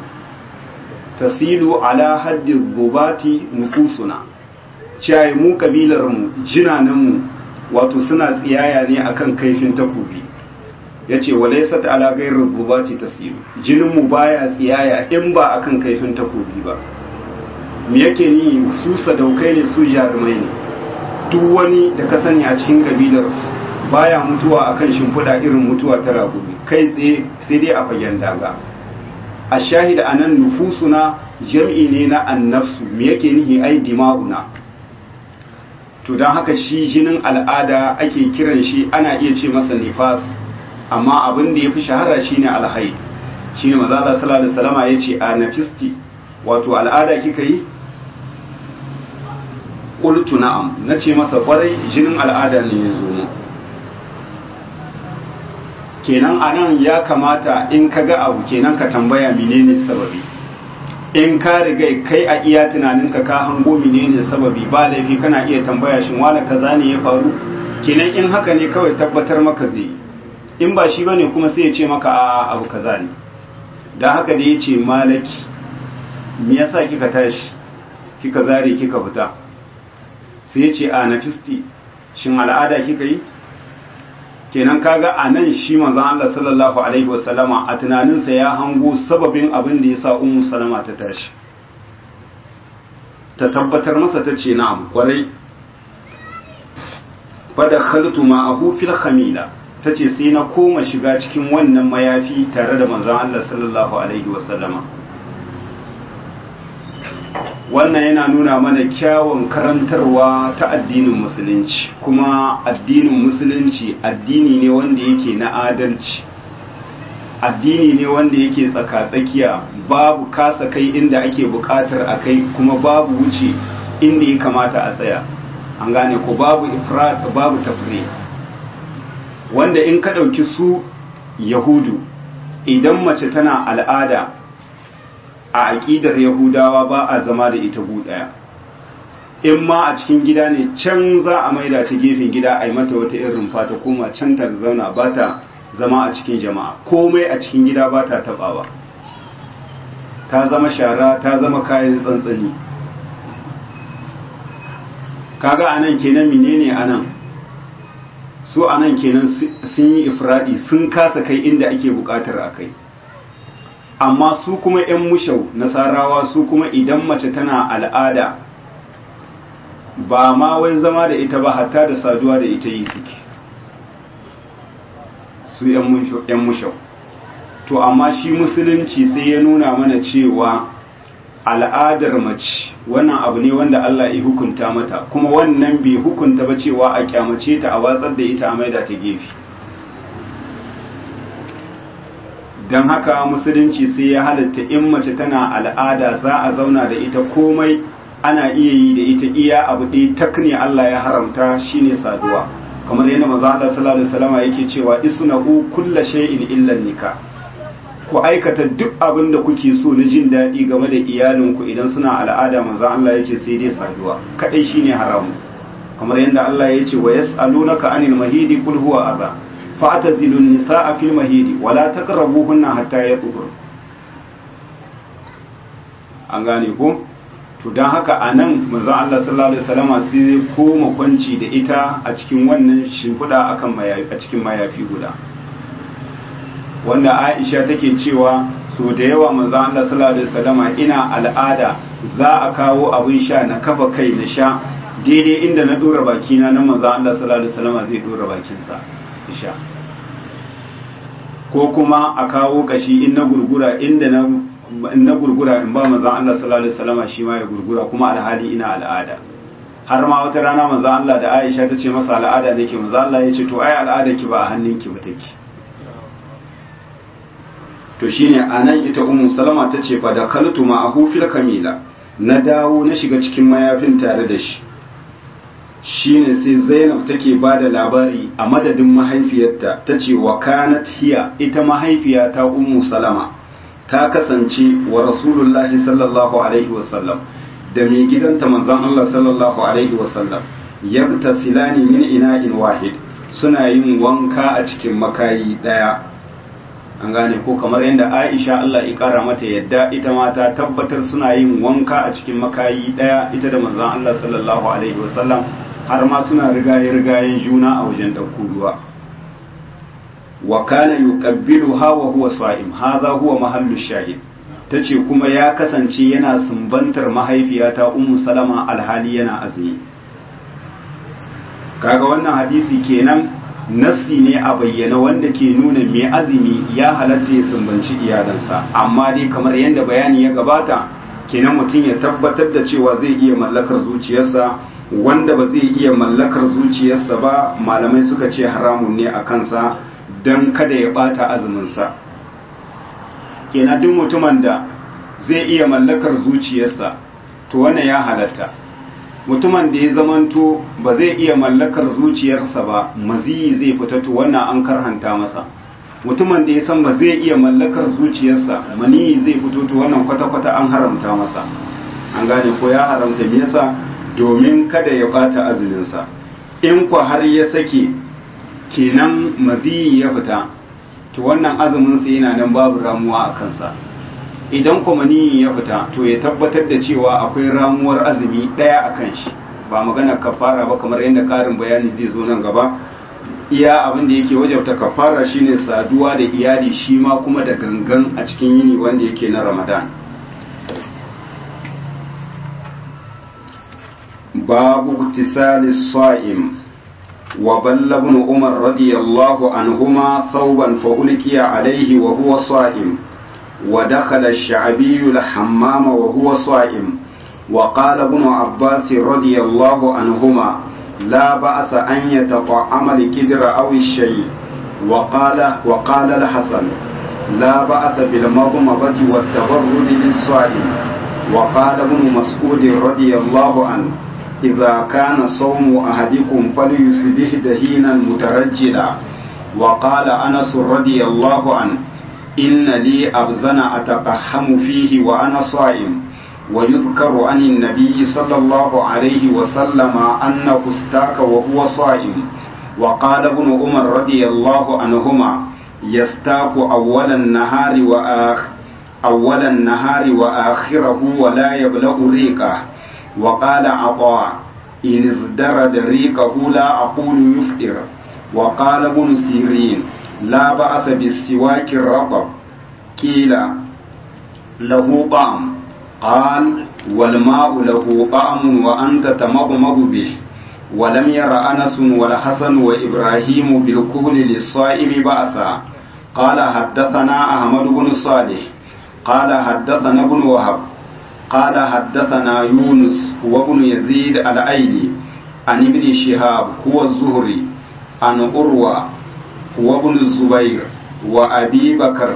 tasilu ala haddin rubati nufusuna ciyayi mu kabilarmu jinananmu wato suna tsiyaya ne akan kaifin takobi ya ce walaisat ala gairin rubati tasilu jininmu baya tsiyaya in ba akan kaifin takobi ba me yake ni su sadaukai ne su jarumai ne duk wani da ka sani a cikin kabilar baya mutuwa akan shimfiɗa irin mutuwa ta ragumi kai tsaye sai dai a fagen daga a shahida anan nufusuna jam'i ne na annafsu me yake nihi ai dima'una to don haka shi jinin al'ada ake kiran shi ana iya ce masa nifas amma abin da ya fi shahara shine alhai shine maza Allah sallallahu alaihi wasallama yace a nafisti wato al'ada kika yi qultu na'am nace masa kwarai jinin al'ada ne ya zo mu kenan anan ya kamata in ka ga abu kenan ka tambaya menene sababi in ka riga kai a iya tunaninka ka hango menene sababi ba laifi kana iya tambaya shin wani kaza ne ya faru kenan in haka ne kawai tabbatar maka zai in ba shi bane kuma sai ya ce maka a abu kaza ne don haka da ya ce malaki me yasa kika tashi kika zare kika fita sai ya ce a nafisti shin al'ada kika yi kenan kaga a nan shi manzon Allah sallallahu alaihi wasallama a tunaninsa ya hango sababin abin da ya sa ummu salama ta tashi ta tabbatar masa ta ce na'am kwarai fada khaltu ma'ahu fil khamila tace sai na koma shiga cikin wannan mayafi tare da manzon Allah sallallahu alaihi wasallama wannan yana nuna mana kyawun karantarwa ta addinin musulunci kuma addinin musulunci addini ne wanda yake na adalci addini ne wanda yake tsaka-tsakiya babu kasa kai inda ake bukatar a kai kuma babu wuce inda ya kamata a tsaya an gane ko babu ifrat babu tafri wanda in ka ɗauki su yahudu idan mace tana al'ada a aƙidar yahudawa ba a zama da ita gu ɗaya in ma a cikin gida ne can za a maida ta gefen gida a yi mata wata irin fata koma can ta zauna ba ta zama a cikin jama'a komai a cikin gida ba ta taɓawa ta zama shara ta zama kayan tsantsani kaga anan kenan menene anan su anan kenan sun yi ifradi sun kasa kai inda ake bukatar a kai amma su kuma 'yan mushau nasarawa su kuma idan mace tana al'ada ba ma wai zama da ita ba hatta da saduwa da ita yi suke su 'yan mushau to amma shi musulunci sai ya nuna mana cewa al'adar mace wannan abu ne wanda Allah ya hukunta mata kuma wannan bai hukunta ba cewa a kyamace ta a watsar da ita a maida ta gefe don haka musulunci sai ya halatta in mace tana al'ada za a zauna da ita komai ana iya yi da ita iya abu ɗaya tak ne Allah ya haramta shine saduwa kamar yadda maza Allah sallallahu alaihi wasallam yake cewa isnahu kulla shay'in illa nikah ku aikata duk abin da kuke so na jin daɗi game da iyalinku idan suna al'ada manzan Allah ya ce sai dai saduwa kaɗai shine haramu kamar yadda Allah ya ce wa yas'alunaka anil mahidi qul huwa adha fa'tazilu nisaa fil mahidi wa la taqrabuhunna hatta yatahur an gane ko to dan haka anan manzan Allah sallallahu alaihi wasallam sai koma kwanci da ita a cikin wannan shimfiɗa akan mayafi a cikin mayafi guda wanda Aisha take cewa so da yawa manzo Allah sallallahu alaihi wasallama ina al'ada za a kawo abin sha na kafa kai na sha daidai inda na dora baki na nan manzo Allah sallallahu alaihi wasallama zai dora bakin sa sha ko kuma a kawo kashi in na gurgura inda na in na gurgura in ba manzo Allah sallallahu alaihi wasallama shi ma ya gurgura kuma alhali ina al'ada har ma wata rana manzo Allah da Aisha ta ce masa al'ada nake manzo Allah ya ce to ai al'ada ki ba a hannunki ba take to shine anan ita ummu salama ta ce fa da kaltu ma'ahu fil kamila na dawo na shiga cikin mayafin tare da shi shine sai zainab take ba da labari a madadin mahaifiyarta ta ce wa kanat hiya ita mahaifiyata ummu salama ta kasance wa rasulullahi sallallahu alaihi wasallam da mai gidanta manzon Allah sallallahu alaihi wasallam yabtasilani min ina'in wahid suna yin wanka a cikin makayi daya an gane ko kamar yadda Aisha Allah ya kara mata yadda ita ma ta tabbatar suna yin wanka a cikin makayi daya ita da manzon Allah sallallahu alaihi wasallam har ma suna rigaye rigayen juna a wajen ɗauko ruwa wa kana yuqabbiluha wa huwa sa'im hadha huwa mahallu shahid tace kuma ya kasance yana sumbantar mahaifiyata ummu salama alhali yana azumi kaga wannan hadisi kenan nassi ne a bayyana wanda ke nuna mai azumi ya halatta ya sumbanci iyalansa amma dai kamar yadda bayani ya gabata kenan mutum ya tabbatar da cewa zai iya mallakar zuciyarsa wanda ba zai iya mallakar zuciyarsa ba malamai suka ce haramun ne a kansa don kada ya bata azuminsa kenan duk mutumin da zai iya mallakar zuciyarsa to wannan ya halatta mutumin da ya zamanto ba zai iya mallakar zuciyarsa ba maziyi zai fita to wannan an karhanta masa mutumin da ya san ba zai iya mallakar zuciyarsa maniyi zai fito to wannan kwata-kwata an haramta masa an gane ko ya haramta me yasa domin kada ya bata azuminsa in kwa har ya sake kenan maziyi ya fita to wannan azumin sa yana nan babu ramuwa a kansa idan kuma niyin ya fita to ya tabbatar da cewa akwai ramuwar azumi daya a kan shi ba magana kafara ba kamar yadda karin bayani zai zo nan gaba iya abin da yake wajabta kafara shine saduwa da iyali shi ma kuma da gangan a cikin yini wanda yake na ramadan babu iktisali sa'im wa balla ibn umar radiyallahu anhuma thawban fa ulqiya alayhi wa huwa sa'im wa dakhala ash-sha'bi al-hammam wa huwa sa'im wa qala ibn abbas radiyallahu anhuma لا بأس أن يتطعم الكدر أو الشيء وقال وقال الحسن لا بأس بالمضمضة والتبرد للصائم وقال ابن مسعود رضي الله عنه إذا كان صوم أحدكم فليصبح دهينا مترجلا وقال أنس رضي الله عنه إن لي أبزن أتقحم فيه وأنا صائم ويذكر عن النبي صلى الله عليه وسلم أنه استاك وهو صائم وقال ابن عمر رضي الله عنهما يستاك أول النهار وآخر أول النهار وآخره ولا يبلغ ريقه وقال عطاء إن ازدرد ريقه لا أقول يفطر وقال ابن سيرين لا بأس بالسواك الرطب قيل له طعم قال والماء له طعم وأنت تمضمض به ولم ير أنس والحسن وإبراهيم بالكهل للصائم بأسا قال حدثنا أحمد بن صالح قال حدثنا ابن وهب قال حدثنا يونس هو ابن يزيد الأيلي عن ابن شهاب هو الزهري عن أروى هو ابن الزبير وأبي بكر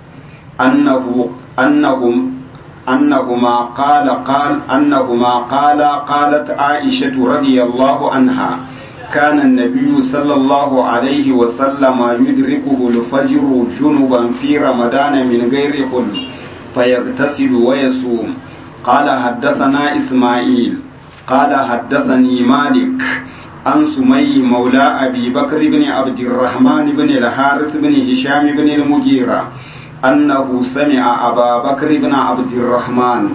أنه أنهم أنهما قال قال أنهما قال قالت عائشة رضي الله عنها كان النبي صلى الله عليه وسلم يدركه الفجر جنبا في رمضان من غير حل فيغتسل ويصوم قال حدثنا إسماعيل قال حدثني مالك عن سمي مولى أبي بكر بن عبد الرحمن بن الحارث بن هشام بن المغيرة أنه سمع أبا بكر بن عبد الرحمن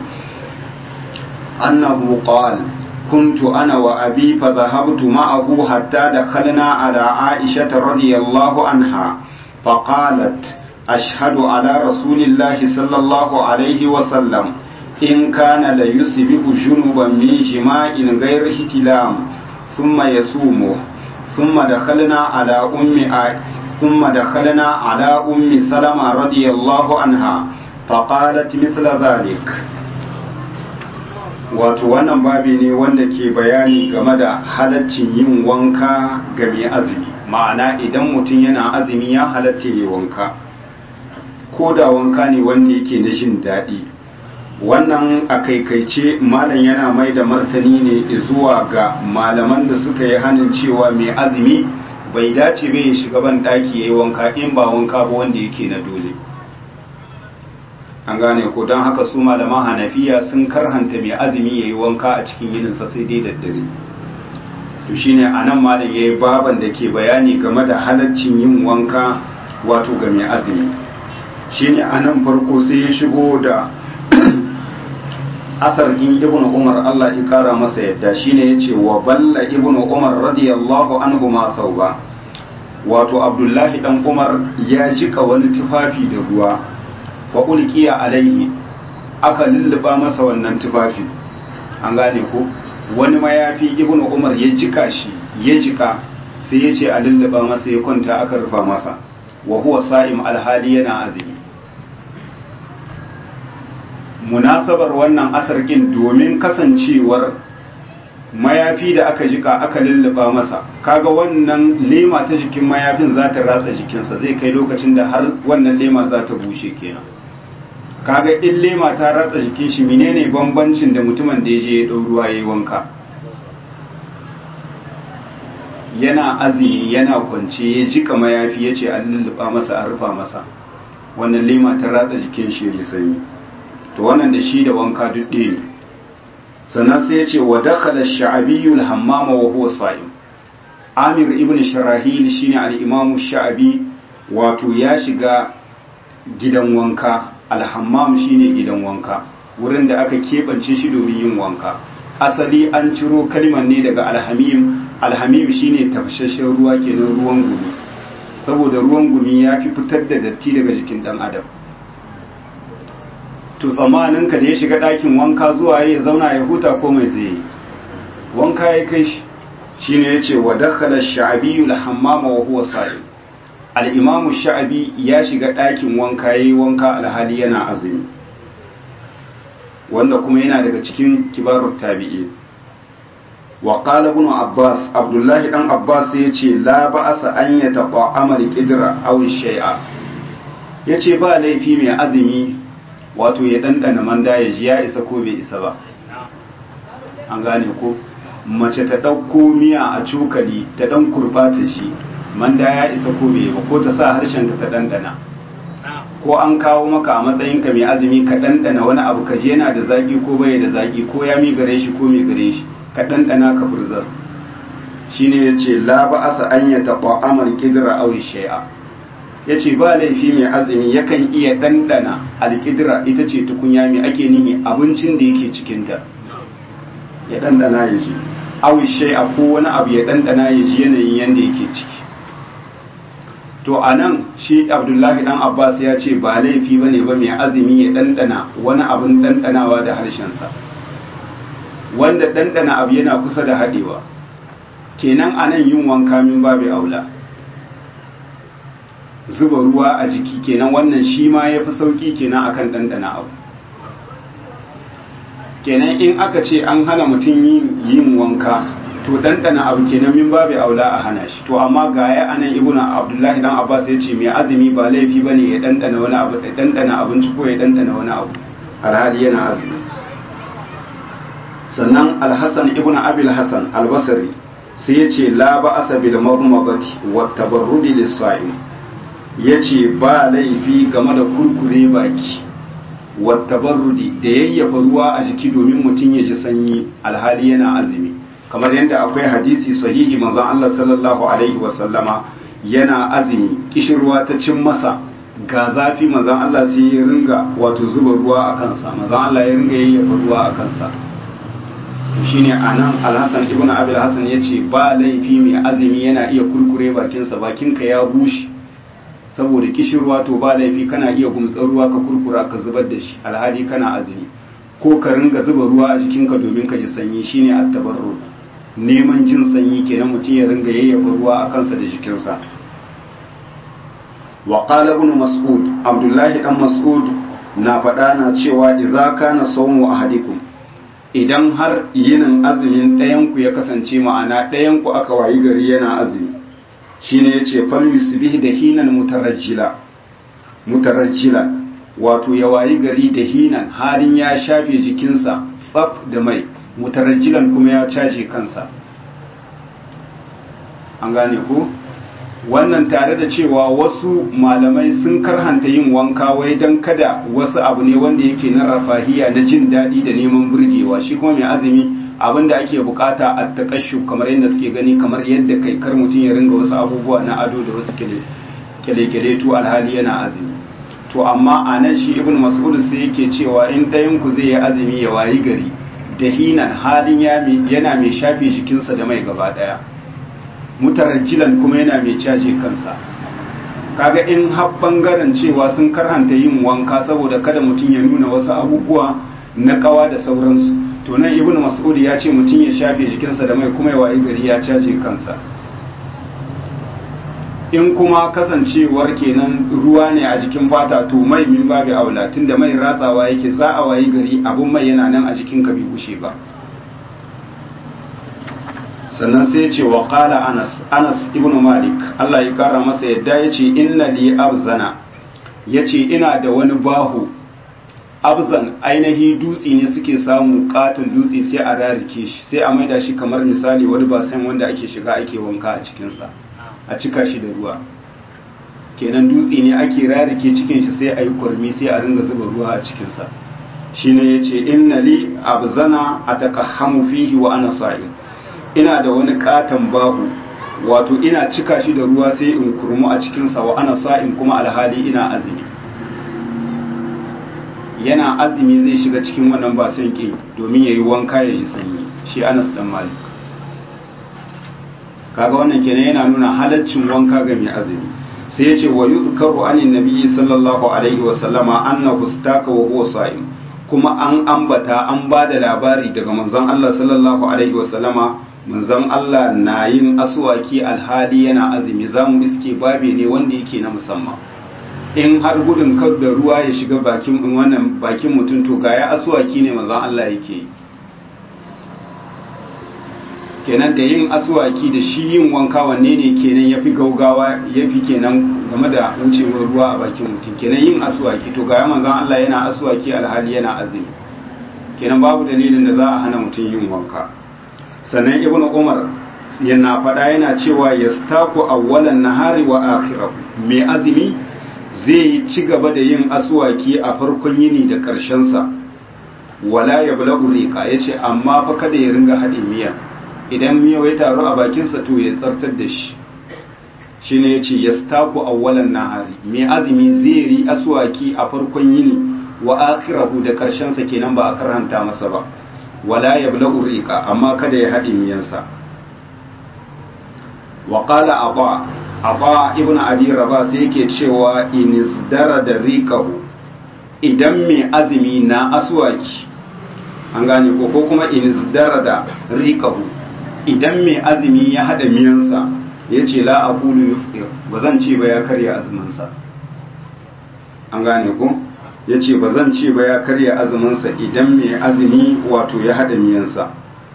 أنه قال كنت أنا وأبي فذهبت معه حتى دخلنا على عائشة رضي الله عنها فقالت أشهد على رسول الله صلى الله عليه وسلم إن كان ليصبح جنبا من جماع غير احتلام ثم يصومه ثم دخلنا على أم عائشة ثم دخلنا على أم سلمة رضي الله عنها فقالت مثل ذلك wato wannan babi ne wanda ke bayani game da halaccin yin wanka ga mai azumi ma'ana idan mutum yana azumi ya halatta yi wanka ko da wanka ne wanda yake na jin daɗi wannan a kaikaice malam yana mai da martani ne zuwa ga malaman da suka yi hannun cewa mai azumi bai dace bai shiga ban daki yayi wanka in ba wanka ba wanda yake na dole an gane ko don haka su malaman hanafiya sun karhanta mai azumi yayi wanka a cikin yininsa sai dai daddare to shine anan malam yayi baban da ke bayani game da halaccin yin wanka wato ga mai azumi shine anan farko sai ya shigo da asar in ibnu umar Allah ya kara masa yadda shine yace wa balla ibnu umar radiyallahu anhu ma sauba wato abdullahi dan umar ya jika wani tufafi da ruwa fa ulqiya alaihi aka lulluba masa wannan tufafi an gane ko wani mayafi ibnu umar ya jika shi ya jika sai ya ce a lulluba masa ya kwanta aka rufa masa wa huwa sa'im alhali yana azumi munasabar wannan asarkin domin kasancewar mayafi da aka jika aka lulluba masa kaga wannan lema ta jikin mayafin za ta ratsa jikinsa zai kai lokacin da har wannan lema za ta bushe kenan kaga in lema ta ratsa jikin shi menene bambancin da mutumin da ya je ya ɗau ruwa ya yi wanka yana azumi yana kwance ya jika mayafi ya ce an lulluba masa an rufa masa wannan lema ta ratsa jikin shi ya sanyi to wannan da shi da wanka duk ɗaya ne sannan sai ya ce wa dakhala sha'abiyyu al-hammama wa huwa sa'im Amir ibn Sharahil shine al-Imam Sha'abi wato ya shiga gidan wanka alhammam shine gidan wanka wurin da aka keɓance shi domin yin wanka asali an ciro kalmar ne daga alhamim alhamim shine tafashashen ruwa kenan ruwan gumi saboda ruwan gumi ya fi fitar da datti daga jikin dan adam to tsammanin ka da ya shiga ɗakin wanka zuwa ya zauna ya huta ko mai zai yi wanka ya kai shi shine yace wa dakhala ash-sha'bi al-hammama wa huwa sa'im al-imamu sha'bi ya shiga ɗakin wanka yayi wanka alhali yana azumi wanda kuma yana daga cikin kibarut tabi'i wa qala ibn abbas abdullahi dan abbas yace la ba'asa an yataqa'ama al-qidra aw shay'a yace ba laifi mai azumi wato ya dandana manda ya ji ya isa ko bai isa ba an gane ko mace ta ɗauko miya a cokali ta ɗan kurɓata shi manda ya isa ko bai ba ko ta sa harshen ta ɗanɗana ko an kawo maka a matsayinka mai azumi ka ɗanɗana wani abu ka je yana da zaƙi ko bai da zaƙi ko ya mi gare shi ko mai gare shi ka ɗanɗana ka furzas shine ya ce la ba asa an ya taɓa amal ƙidira aw shay'a ya ce ba laifi mai azumi yakan iya ɗanɗana alƙidira ita ce tukunya mai ake nihi abincin da yake cikinta ya ɗanɗana ya ji awishe a ko wani abu ya ɗanɗana ya ji yanayin yadda yake ciki to a nan shi abdullahi ɗan abbas ya ce ba laifi ba ne ba mai azumi ya ɗanɗana wani abin ɗanɗanawa da harshensa wanda ɗanɗana abu yana kusa da haɗewa kenan a nan yin wanka min babu aula zuba ruwa a jiki kenan wannan shi ma ya fi sauƙi kenan akan ɗanɗana abu kenan in aka ce an hana mutum yin wanka to ɗanɗana abu kenan min babu aula a hana shi to amma ga ya anan ibnu abdullahi dan abbas ya ce mai azumi ba laifi bane ya ɗanɗana wani abu ya ɗanɗana abinci ko ya ɗanɗana wani abu alhali yana azumi sannan alhassan ibnu abil hasan albasri sai ya ce la ba'asa bil marmagati wa tabarrudi lis-sa'im yace ba laifi game da kurkure baki wattabarrudi da yayyafa ruwa a jiki domin mutum ya ji sanyi alhali yana azumi kamar yadda akwai hadisi sahihi manzon Allah sallallahu alaihi wasallama yana azumi kishirwa ta cin masa ga zafi manzon Allah sai ya ringa wato zuba ruwa a kansa manzon Allah ya ringa yayyafa ruwa a kansa shine anan Al-Hasan ibn Abi al-Hasan yace ba laifi mai azumi yana iya kurkure bakinsa bakinka ya bushe saboda kishirwa to ba laifi kana iya gumtsar ruwa ka kurkura ka zubar da shi alhali kana azumi ko ka ringa zuba ruwa a jikinka domin ka ji sanyi shine at-tabarru neman jin sanyi kenan mutum ya ringa yayyafa ruwa a kansa da jikinsa wa qala ibn mas'ud abdullahi dan mas'ud na faɗa na cewa idza kana sawmu ahadikum idan har yinin azumin ɗayan ku ya kasance ma'ana ɗayan ku aka wayi gari yana azumi shine yace fal yusbih da hinan mutarajjila mutarajjila wato ya wayi gari da hinan halin ya shafe jikinsa tsaf da mai mutarajjilan kuma ya caje kansa an gane ko wannan tare da cewa wasu malamai sun karhanta yin wanka wai don kada wasu abu ne wanda yake na rafahiya na jin daɗi da neman burgewa shi kuma mai azumi abin da ake bukata a takashu kamar yadda suke gani kamar yadda kai kar mutum ya ringa wasu abubuwa na ado da wasu kyale-kyale to alhali yana azumi to amma a nan shi ibn mas'ud sai yake cewa in ɗayan ku zai yi azumi ya wayi gari da hinan halin yana mai shafe jikinsa da mai gaba ɗaya mutarajjilan kuma yana mai caje kansa kaga in har bangaren cewa sun karhanta yin wanka saboda kada mutum ya nuna wasu abubuwa na kawa da sauransu to nan ibnu mas'ud ya ce mutum ya shafe jikinsa da mai kuma ya wayi gari ya caje kansa in kuma kasancewar kenan ruwa ne a jikin fata to mai min babu aula tunda mai ratsawa yake za a wayi gari abun mai yana nan a jikin ka bai gushe ba sannan sai ya ce wa qala anas anas ibnu malik Allah ya kara masa yadda ya ce inna li abzana yace ina da wani bahu abzan ainihi dutse ne suke samu katon dutse sai a rarike shi sai a maida shi kamar misali wani basan wanda ake shiga ake wanka a cikinsa a cika shi da ruwa kenan dutse ne ake rarike cikin shi sai a yi kurmi sai a ringa zuba ruwa a cikinsa shine ya ce inna li abzana a fihi wa ana sa'in ina da wani katon bahu wato ina cika shi da ruwa sai in kurmu a cikinsa wa ana sa'in kuma alhali ina azumi yana azumi zai shiga cikin wannan ba sai ke domin ya yi wanka ya ji sanyi shi anas dan malik kaga wannan kenan yana nuna halaccin wanka ga mai azumi sai ya ce wa yuzkaru anin nabiyyi sallallahu alaihi wa sallama annahu istaka wa huwa sa'im kuma an ambata an ba da labari daga manzon Allah sallallahu alaihi wa sallama manzon Allah na yin aswaki alhali yana azumi zamu iske babe ne wanda yake na musamman in har gudun kar da ruwa ya shiga bakin wannan bakin mutum to ga ya aswaki ne manzon Allah yake yi kenan da yin aswaki da shi yin wanka wanne ne kenan yafi gaugawa yafi kenan game da wucewar ruwa a bakin mutum kenan yin aswaki to ga manzon Allah yana aswaki alhali yana azumi kenan babu dalilin da za a hana mutum yin wanka sannan ibnu umar yana faɗa yana cewa yastaku awwalan nahari wa akhirahu mai azumi zai yi ci gaba da yin aswaki a farkon yini da ƙarshen sa wala yablaghu riqa yace amma fa kada ya ringa haɗe miya idan miyau ya taru a bakinsa to ya tsartar da shi shi ne ya ce ya staku awwalan nahari mai azumi zai ri aswaki a farkon yini wa akhirahu da karshensa kenan ba a karhanta masa ba wala yablaghu riqa amma kada ya haɗe miyansa wa qala aba aba ibnu abi rabah sai yake cewa inizdara da riqahu idan mai azumi na aswaki an gane ko ko kuma inizdara da riqahu idan mai azumi ya haɗa miyansa ya ce la a kulu yufir ba zan ce ba ya karya azuminsa an gane ku ya ce ba zan ce ba ya karya azuminsa idan mai azumi wato ya haɗa miyansa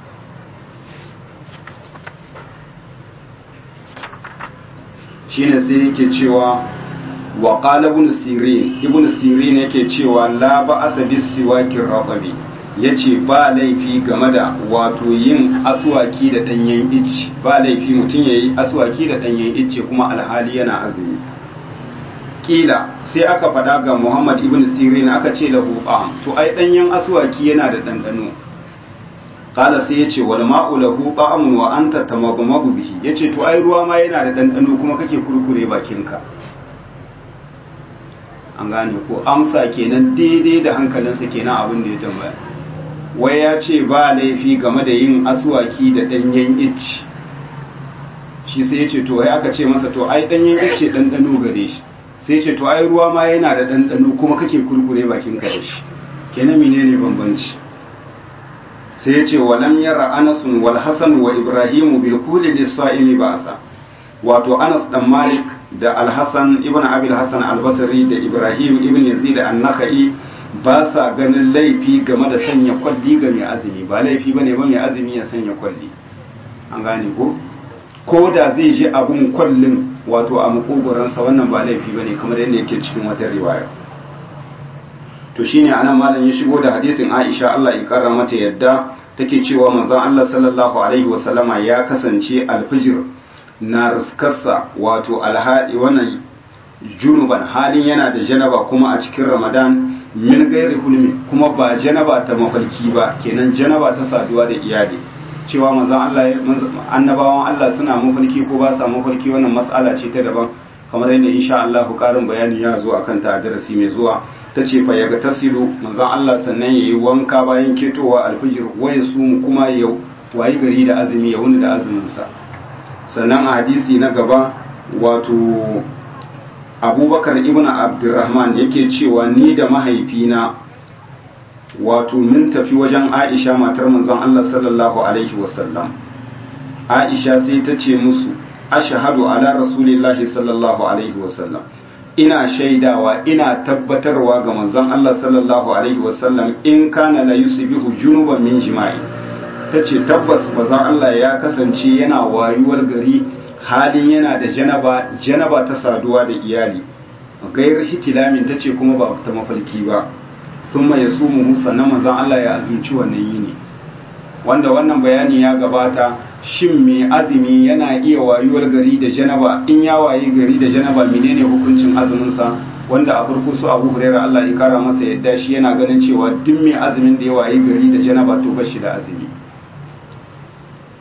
shine sai yake cewa wa qala ibn sirin ibn sirin yake cewa la ba asabi siwakin raqabi ya ce ba laifi game da wato yin aswaki da ɗanyen icce ba laifi mutum ya yi aswaki da ɗanyen icce kuma alhali yana azumi ƙila sai aka faɗa ga muhammad ibn sirin aka ce da huɓa to ai ɗanyen aswaki yana da ɗanɗano ƙala sai ya ce wal ma'u lahu ta'amun wa anta tamagmagu bihi ya ce to ai ruwa ma yana da ɗanɗano kuma kake kurkure bakinka an gane ko amsa kenan daidai da hankalinsa kenan abin da ya tambaya wai ya ce ba laifi game da yin aswaki da ɗanyen icci shi sai ya ce to ya aka ce masa to ai ɗanyen icce ɗanɗano gare shi sai ce to ai ruwa ma yana da ɗanɗano kuma kake kurkure bakin ka da shi kenan menene bambanci sai ya ce walam yara anasun wal hasan wa ibrahimu bil kuli lis sa'imi ba'sa wato anas dan malik da al-hasan ibn abil hasan al-basri da ibrahim ibn yazid an-nakhai ba sa ganin laifi game da sanya kwalli ga mai azumi ba laifi bane ba mai azumi ya sanya kwalli an gane ko ko da zai ji abun kwallin wato a makogoransa wannan ba laifi bane kamar yadda yake cikin wata riwaya to shine anan malam ya shigo da hadisin Aisha Allah ya kara mata yadda take cewa manzon Allah sallallahu alaihi wasallama ya kasance alfijir na riskarsa wato alhadi wannan junuban halin yana da janaba kuma a cikin Ramadan min gairi hulmi kuma ba janaba ta mafarki ba kenan janaba ta saduwa da iyali cewa manzon Allah annabawan Allah suna mafarki ko ba sa mafarki wannan mas'ala ce ta daban kamar yadda insha Allah karin bayani ya zo akan ta darasi mai zuwa ta ce fa yaga tasilu manzon Allah sannan yayi wanka bayan ketowa alfijir waya su kuma ya wayi gari da azumi ya wuni da azumin sa sannan a hadisi na gaba wato abubakar ibn abdurrahman yake cewa ni da mahaifina wato mun tafi wajen aisha matar manzon Allah sallallahu alaihi wasallam aisha sai ta ce musu ashhadu ala rasulillahi sallallahu alaihi wasallam ina shaidawa ina tabbatarwa ga manzon Allah sallallahu alaihi wasallam in kana la yusbihu junuban min jima'i tace tabbas manzon Allah ya kasance yana wayuwar gari halin yana da janaba janaba ta saduwa da iyali gairar hitilamin ta ce kuma ba ta mafalki ba sun ya su mu sannan manzan Allah ya azumci wannan yini wanda wannan bayani ya gabata shin mai azumi yana iya wayuwar gari da janaba in ya wayi gari da janaba menene hukuncin azuminsa wanda a farko su abu hurairah Allah ya kara masa yadda shi yana ganin cewa duk mai azumin da ya wayi gari da janaba to bashi da azumi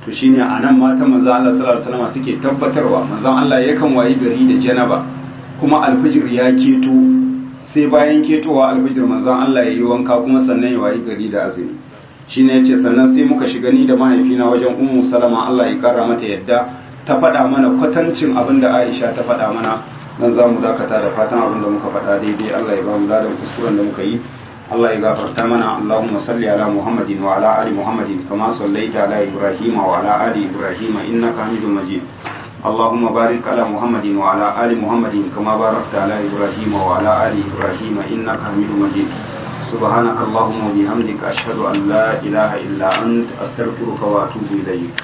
to shine anan mata manzon Allah sallallahu alaihi wasallam suke tabbatarwa manzon Allah yakan wayi gari da janaba kuma alfijir ya keto sai bayan ketowa alfijir manzon Allah ya yi wanka kuma sannan ya wayi gari da azumi shine yace sannan sai muka shiga ni da mahaifina wajen ummu salama Allah ya kara mata yadda ta faɗa mana kwatancin abin da Aisha ta faɗa mana dan za mu dakata da fatan abin da muka faɗa daidai Allah ya ba mu ladan kuskuren da muka yi Allah ya gafarta mana Allahumma salli ala Muhammadin wa ala ali Muhammadin kama sallaita ala Ibrahim wa ala ali Ibrahim innaka Hamidum Majid اللهم بارك على محمد وعلى آل محمد كما باركت على إبراهيم وعلى آل إبراهيم إنك حميد مجيد سبحانك اللهم وبحمدك أشهد أن لا إله إلا أنت أستغفرك وأتوب إليك